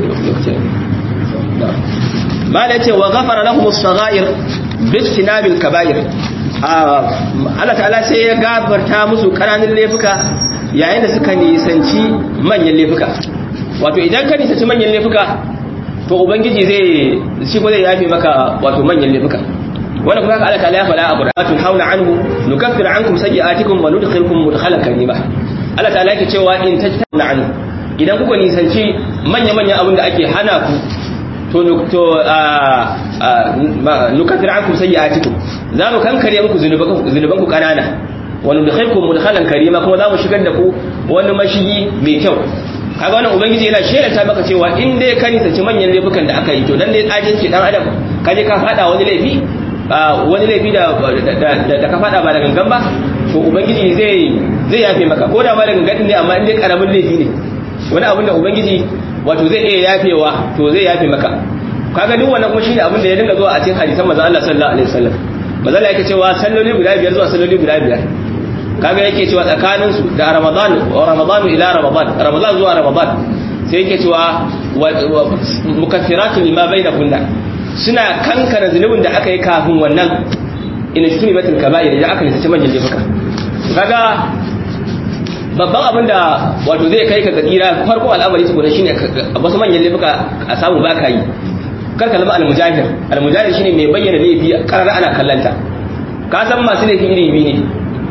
mala yace wa ghafara lahum as-saghair bi istinabil kaba'ir Allah ta'ala sai ya gafarta musu kananun laifuka yayin da suka nisanci manyan laifuka wato idan ka nisanci manyan laifuka to ubangiji zai shi ko zai yafe maka wato manyan laifuka wanda kuma haka Allah ta'ala ya faɗa a Qur'anun hauna anhu nukaffir ankum sayyi'atikum wa nudkhilukum mudkhalan karima Allah ta'ala yake cewa in tajtana anhu idan kuka nisanci manya manyan abin da ake hana ku to to nukaffir ankum sayyi'atikum za mu kankare muku zunuban ku kanana wa nudkhilukum mudkhalan karima kuma za mu shigar da ku wani mashigi mai kyau kaga wannan ubangiji yana shelanta maka cewa in dai ka nisanci manyan laifukan da aka yi to dan dai ajinci dan adam ka je ka fada wani laifi wani laifi da da ka fada ba da gangan ba to ubangiji zai zai yafe maka ko da ba da gangan ne amma in dai karamin laifi ne wani abin da ubangiji wato zai iya yafewa to zai yafe maka kaga duk wannan kuma shine abin da ya dinga zuwa a cikin hadisan manzon Allah sallallahu alaihi wasallam manzon Allah yake cewa salloli guda biyar zuwa salloli guda biyar kaga yake cewa tsakanin su da Ramadan wa Ramadan ila Ramadan Ramadan zuwa Ramadan sai yake cewa mukaffiratu lima bainakunna suna kankana zunubin da aka yi kafin wannan in shuni batul kaba'ir idan aka nisace manyan laifuka kaga babban abin da wato zai kai ka ga tsira farko al'amari tukuna shine wasu manyan laifuka a samu baka yi kar ka zama al-mujahir al-mujahir shine mai bayyana laifi karar ana kallanta ka san masu laifi iri biyu ne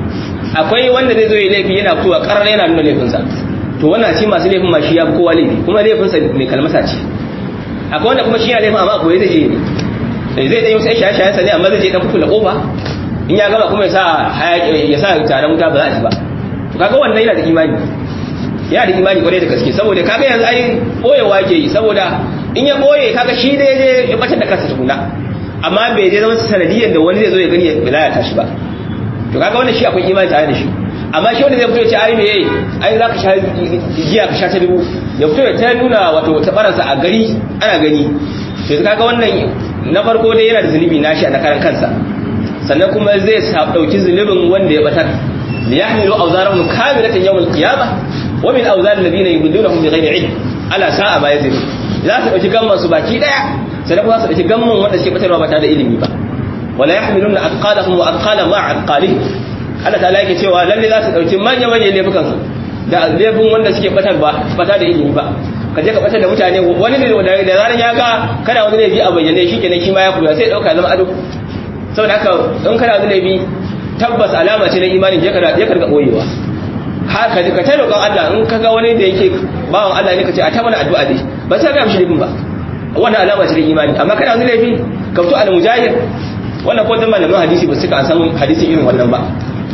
akwai wanda zai zo ya laifi yana fitowa karar yana nuna laifinsa to wannan ce masu laifin ma shi ya fi kowa laifi kuma laifinsa mai kalmasa ce akwai wanda kuma shi ya laifin amma akwai zai je ne zai ɗan yi sai shaye-shayen sa ne amma zai je ɗan kula ƙofa in ya gama kuma ya sa ya sa taron wuta ba za a ci ba to kaga wannan yana da imani yana da imani kwarai da gaske saboda kaga yanzu ai boyewa ke yi saboda in ya boye kaga shi da je ya batar da kansa tukuna amma bai je zama sanadiyan da wani zai zo ya gani ya lalata shi ba to kaga wannan shi akwai imani tare da shi amma shi wanda zai fito ya ce ai me yayi ai zaka sha giya ka sha ta dubu ya fito ya ta nuna wato ta baransa a gari ana gani to kaga wannan na farko dai yana da zunubi nashi a karan kansa sannan kuma zai dauki zunubin wanda ya batar liyahmilu awzarahum kamilatan yawm al-qiyamah wa min awzar alladhina yudillunahum bighayri ilm ala sa'a ma yazir za su dauki gamman su baki daya sannan kuma za su dauki gamman wanda suke batarwa ba tare da ilimi ba wala yahmiluna athqalahum wa athqala ma athqalihim Allah ta'ala yake cewa lalle za su dauki manya manyan laifukan su da laifin wanda suke batar ba bata da ilimi ba ka je ka batar da mutane wani ne da zaran ya ga kana wani laifi a bayyane shi kenan shi ma ya kula sai dauka zama ado saboda haka in kana wani laifi tabbas alama ce na imanin je ka je ka boyewa haka ka ta roƙon Allah in ka ga wani da yake bawan Allah ne ka ce a ta mana addu'a dai ba sai ga mishi laifin ba wannan alama ce na imani amma kana wani laifi ka fito al-mujahid wannan ko dan malaman hadisi ba suka san hadisi irin wannan ba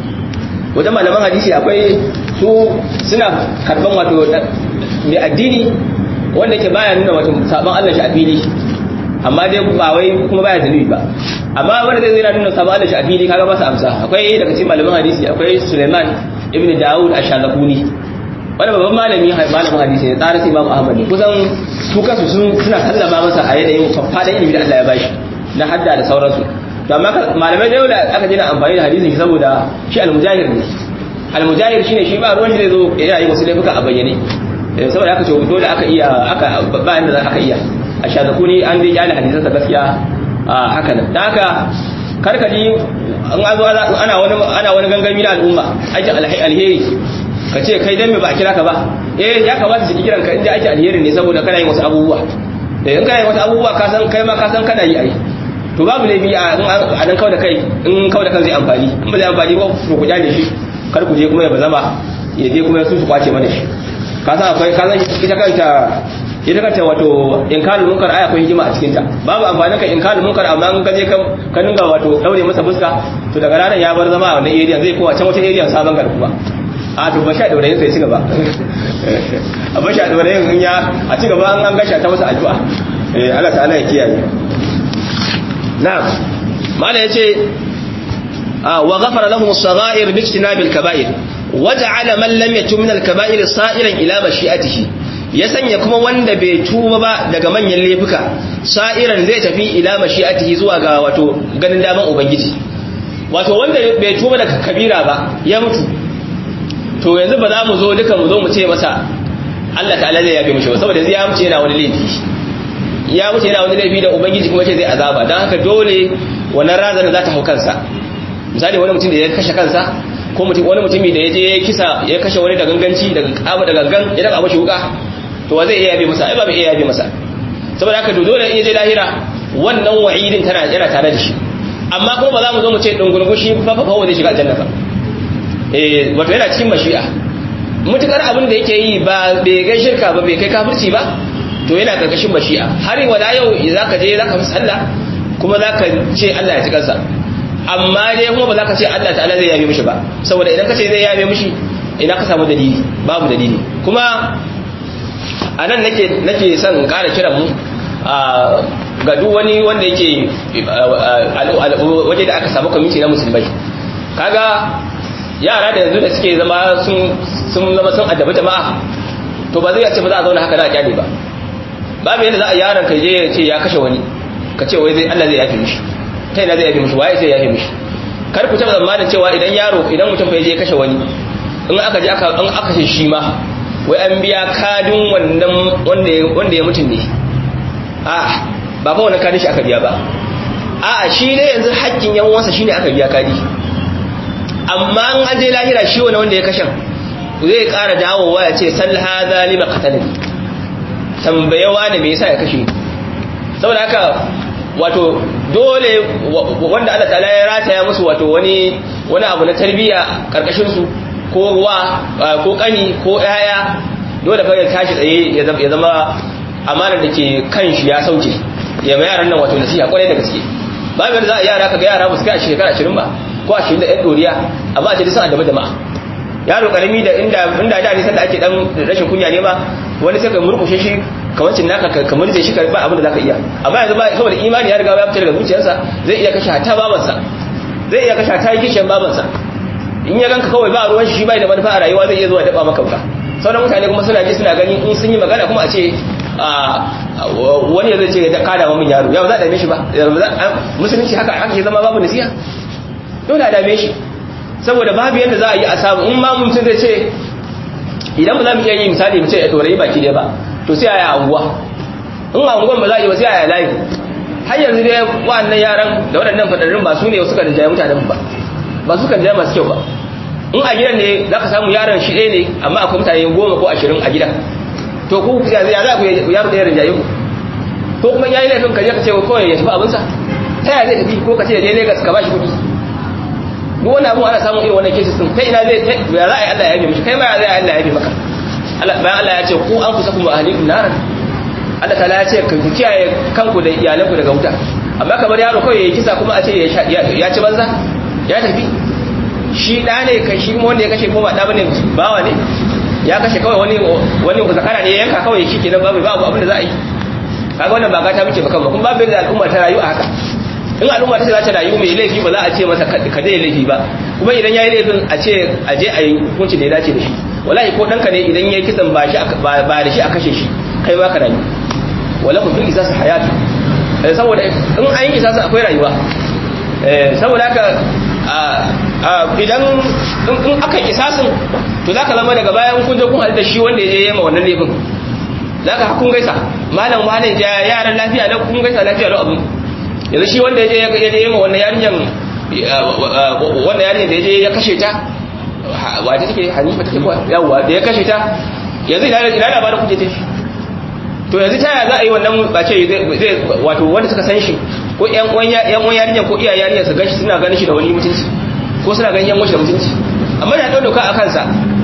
wajen malaman hadisi akwai su suna karban wato mai addini wanda ke baya nuna wato sabon Allah shi a fili amma dai ba wai kuma baya zanubi ba amma wanda zai zai nuna sabon Allah shi a fili kaga ba su amsa akwai daga cikin malaman hadisi akwai Suleiman ibn Dawud ash-Shazakuni wanda babban malami malamin hadisi ne tsarin Imam Ahmad ne kusan su kansu sun suna sallama masa a yanayin fafadan ilimi da Allah ya bashi na hadda da sauransu to amma malamai da yau da aka jina amfani da hadisin shi saboda shi al-mujahir ne al-mujahir shine shi ba ruwan shi zai zo yana yi wasu laifuka a bayyane saboda aka ce dole aka iya aka ba inda za aka iya a shazakuni an dai kyale hadisan sa gaskiya haka nan dan haka karkaji an azo ana wani ana wani gangami na al'umma aikin alheri ka ce kai dan me ba a kira ka ba eh ya kamata su kiran ka inda ake alheri ne saboda kana yin wasu abubuwa eh in kana yin wasu abubuwa ka san kai ma ka san kana yi ai to babu laifi a nan kawai da kai in kawai da kan zai amfani in ba zai amfani ba ku kyale shi kar ku je kuma ya bazama ya je kuma su su kwace mana shi ka san akwai ka san ita kanta ita kanta wato inkarul munkar aya akwai hikima a cikin ta babu amfani ka inkarul munkar amma in ka je ka dinga wato daure masa fuska to daga ranar ya bar zama a wannan area zai kowa can wata area sabon garkuwa a to ba sha daure sai ci gaba a ba sha daure in ya a ci gaba an gasha ta masa addu'a eh Allah ta'ala ya kiyaye na'am mala yace wa ghafara lahum as-sagha'ir bi ijtinabil kaba'ir waja'ala man lam yatub min al-kaba'ir sa'iran ila mashi'atihi ya sanya kuma wanda bai tuba ba daga manyan laifuka sa'iran zai tafi ila mashi'atihi zuwa ga wato ganin daman ubangiji wato wanda bai tuba daga kabira ba ya mutu to yanzu ba za mu zo duka mu zo mu ce masa Allah ta'ala zai yafe mishi ba saboda zai ya mutu yana wani laifi ya mutu yana wani laifi da ubangiji kuma ce zai azaba don haka dole wannan razana za ta hau kansa misali wani mutum da ya kashe kansa ko mutum wani mutumi da ya je kisa ya kashe wani da ganganci daga kaba da gangan ya daga mashi wuka to wa zai iya yabe masa ai ba bai iya yabe masa saboda haka dole in je lahira wannan wa'idin tana yana tare da shi amma kuma ba za mu zo mu ce dungurgushi fa fa fa zai shiga aljanna ba eh wato yana cikin mashi'a mutukar abin da yake yi ba bai kai shirka ba bai kai kafirci ba to yana karkashin mashi'a har wala yau zaka je zaka fi sallah kuma zaka ce Allah ya ci kansa amma dai kuma ba za ka ce Allah ta'ala zai yabe mishi ba saboda idan ka ce zai yabe mishi ina ka samu dalili babu dalili kuma a nan nake nake son ƙara kiran mu ga duk wani wanda yake waje da aka samu kwamiti na musulmai kaga yara da yanzu da suke zama sun zama sun addabi jama'a to ba zai ce ba za a zauna haka na kyale ba babu yadda za a yaron ka je ya ce ya kashe wani ka ce wai zai Allah zai yafe mishi ta ina zai yafe mishi waye sai yafe mishi kar ku taba zamanin cewa idan yaro idan mutum fa je kashe wani in aka je aka in aka shi ma wai an biya kadin wannan wanda wanda ya mutun ne a ba fa wannan kadin shi aka biya ba a shi ne yanzu haƙƙin yan uwansa shine aka biya kadi amma an an je lahira shi wani wanda ya kashe zai ƙara dawowa ya ce sal hadha lima qatalani tambayewa ne me yasa ya kashe saboda haka wato dole wanda Allah ta'ala ya rataya musu wato wani wani abu na tarbiyya karkashin su ko wa ko kani ko yaya dole fa ya tashi tsaye ya zama amanar da ke kan shi ya sauke ya mai yaran nan wato nasiha kwarai da gaske babu yadda za a yara ka ga yara ba su kai shekara 20 ba ko 20 da yan doriya amma a ce sun addabi jama'a yaro karami da inda inda da nisan da ake dan rashin kunya ne ma wani sai ka murkushe shi kawancin naka ka murje shi ba abin da zaka iya amma yanzu ba saboda imani ya riga ya fita daga zuciyarsa zai iya kashe hatta babansa zai iya kashe hatta kishin babansa in ya ganka kawai ba ruwan shi bai da manufa a rayuwa zai iya zuwa daba maka wuka sauran mutane kuma suna ji suna gani in sun yi magana kuma a ce wani zai ce da kada min yaro ya ba za a dame shi ba musulunci haka ake zama babu nasiha dole a dame shi saboda babu yadda za a yi a samu in ma mutum zai ce idan ba za mu iya yi misali mu ce ya ɗorayi baki ɗaya ba to sai a yi anguwa in a anguwan ba za a yi ba sai a yi layi har yanzu dai wa'annan yaran da waɗannan faɗaɗɗun ba su ne suka da jaya mutanen ba ba su kan jaya masu kyau ba in a gidan ne za ka samu yaron shi ɗaya ne amma akwai mutane goma ko ashirin a gidan to ku ya za ku yaro ɗaya rinjaye ku ko kuma ya yi laifin ka je ka ce kawai ya tafi abinsa ta yaya zai tafi ko ka ce ya je Legas ka ba shi kuɗi duk wani abu ana samun irin wannan cases din kai ina zai ya za a yi Allah ya yabe mishi kai ma ya zai Allah ya yabe maka bayan Allah ya ce ku an kusa kuma ahlikum naran Allah ta'ala ya ce ku kiyaye kanku da iyalanku daga wuta amma kamar yaro kawai yayi kisa kuma a ce ya ci banza ya tafi shi da ne kai shi wanda ya kashe ko ba da bane bawa ne ya kashe kawai wani wani zakara ne ya yanka kawai shi kenan babu babu abin da za a yi kaga wannan ba gata muke baka ba kuma babu da al'umma ta rayu a haka in al'umma ta ce za ta rayu mai laifi ba za a ce masa ka dai laifi ba kuma idan ya yi laifin a ce a je a yi hukunci da ya dace da shi wallahi ko ɗanka ne idan ya yi kisan ba da shi a kashe shi kai ba ka rayu wala ku fil isas hayatu saboda in an yi isas akwai rayuwa saboda haka idan in aka isasin to za ka zama daga bayan kun je kun halitta shi wanda ya yi ma wannan laifin za ka kun gaisa malam malam yaran lafiya lau kun gaisa lafiya lau abin yanzu shi wanda ya je ya je ma wannan yarinyar wannan yarinyar da ya je ya kashe ta wata take hanifa take kuwa yawwa da ya kashe ta yanzu ina labarin kuje ta shi to yanzu ta yaya za a yi wannan ba ce zai wato wanda suka san shi ko yan uwan yarinyar ko iyayen yarinyar su gashi suna ganin shi da wani mutunci ko suna ganin yan da mutunci amma da ɗau doka a kansa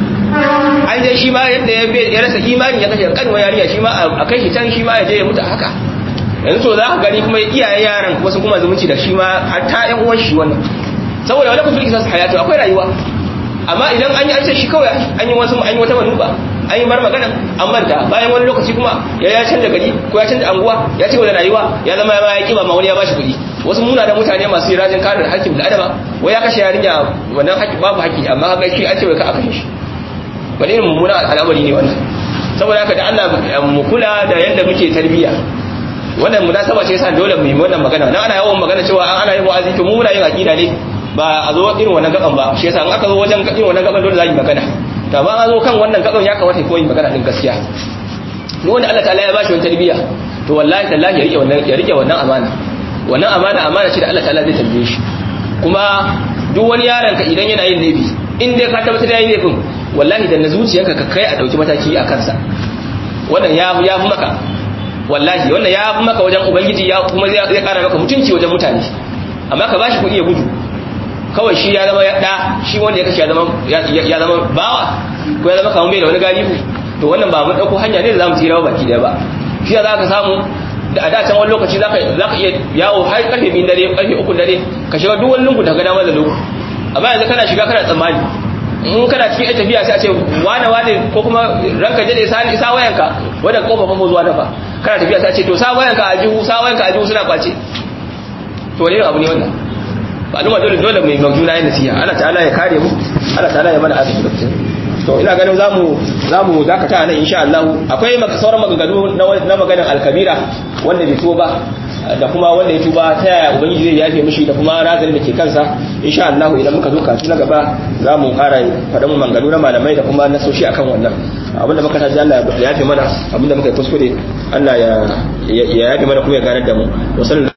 an je shi ma yadda ya rasa imani ya kashe kanwa yarinya shi ma a kai shi can shi ma ya je ya mutu haka yanzu to za ka gani kuma iyayen yaran wasu kuma zumunci da shi ma har ta yan uwan shi wannan saboda wani kuma kisa hayatu akwai rayuwa amma idan an yi an ce shi kawai an yi wasu an yi wata manuba an yi bar magana an manta bayan wani lokaci kuma ya ya canza gari ko ya canza anguwa ya ci da rayuwa ya zama ya kiba ma wani ya bashi kuɗi wasu muna da mutane masu yi rajin kare hakkin da adama wai ya kashe yarinya wannan haƙƙi babu haƙƙi amma haka shi an ce wai ka aka shi wani irin mummuna al'amari ne wannan saboda haka da Allah mu kula da yadda muke tarbiyya wannan munasaba ce yasa dole mu yi wannan magana dan ana yawan magana cewa an ana yin wa'azi to mu muna yin aqida ne ba a zo irin wannan gaban ba shi yasa in aka zo wajen irin wannan gaban dole za mu magana to amma an zo kan wannan gaban ya kamata ko yin magana din gaskiya duk wanda Allah ta'ala ya bashi wannan tarbiyya to wallahi tallahi ya rike wannan ya rike wannan amana wannan amana amana ce da Allah ta'ala zai tambaye shi kuma duk wani yaron ka idan yana yin laifi in dai ka tabbatar da yayin laifin wallahi da na zuciyarka ka kai a dauki mataki a kansa wannan ya ya fi maka wallahi wannan ya fi maka wajen ubangiji ya kuma zai kara maka mutunci wajen mutane amma ka bashi kuɗi ya gudu kawai shi ya zama ya da shi wanda ya kashe ya zama ya zama bawa ko ya zama kamar bai da wani galihu to wannan ba mun dauko hanya ne da zamu tsira baki daya ba shi za ka samu da a dacen wani lokaci za ka iya yawo har karfe biyun dare karfe uku dare ka shiga duk wani lungu da ga damar da lungu amma yanzu kana shiga kana tsammani in kana cikin ita tafiya sai a ce wane wane ko kuma ranka jade sa isa wayanka wanda kofa fa zuwa dafa kana tafiya sai a ce to sa wayanka a jihu sa wayanka a jihu suna kwace to wani abu ne wannan ba duma dole dole mai magjuna yin nasiha Allah ta'ala ya kare mu Allah ta'ala ya mana arziki da to ina ganin zamu zamu dakata nan insha Allah akwai sauran maganganu na maganar alkabira wanda bai tuba da kuma wanda ya tuba ta yaya ubangiji zai yafe mishi da kuma razali da ke kansa insha Allah idan muka zo kasu na gaba za mu ƙara faɗa mu maganganu na malamai da kuma nasoshi akan wannan abinda muka taji Allah ya yafe mana abinda muka yi kuskure Allah ya yafe mana kuma ya ganar da mu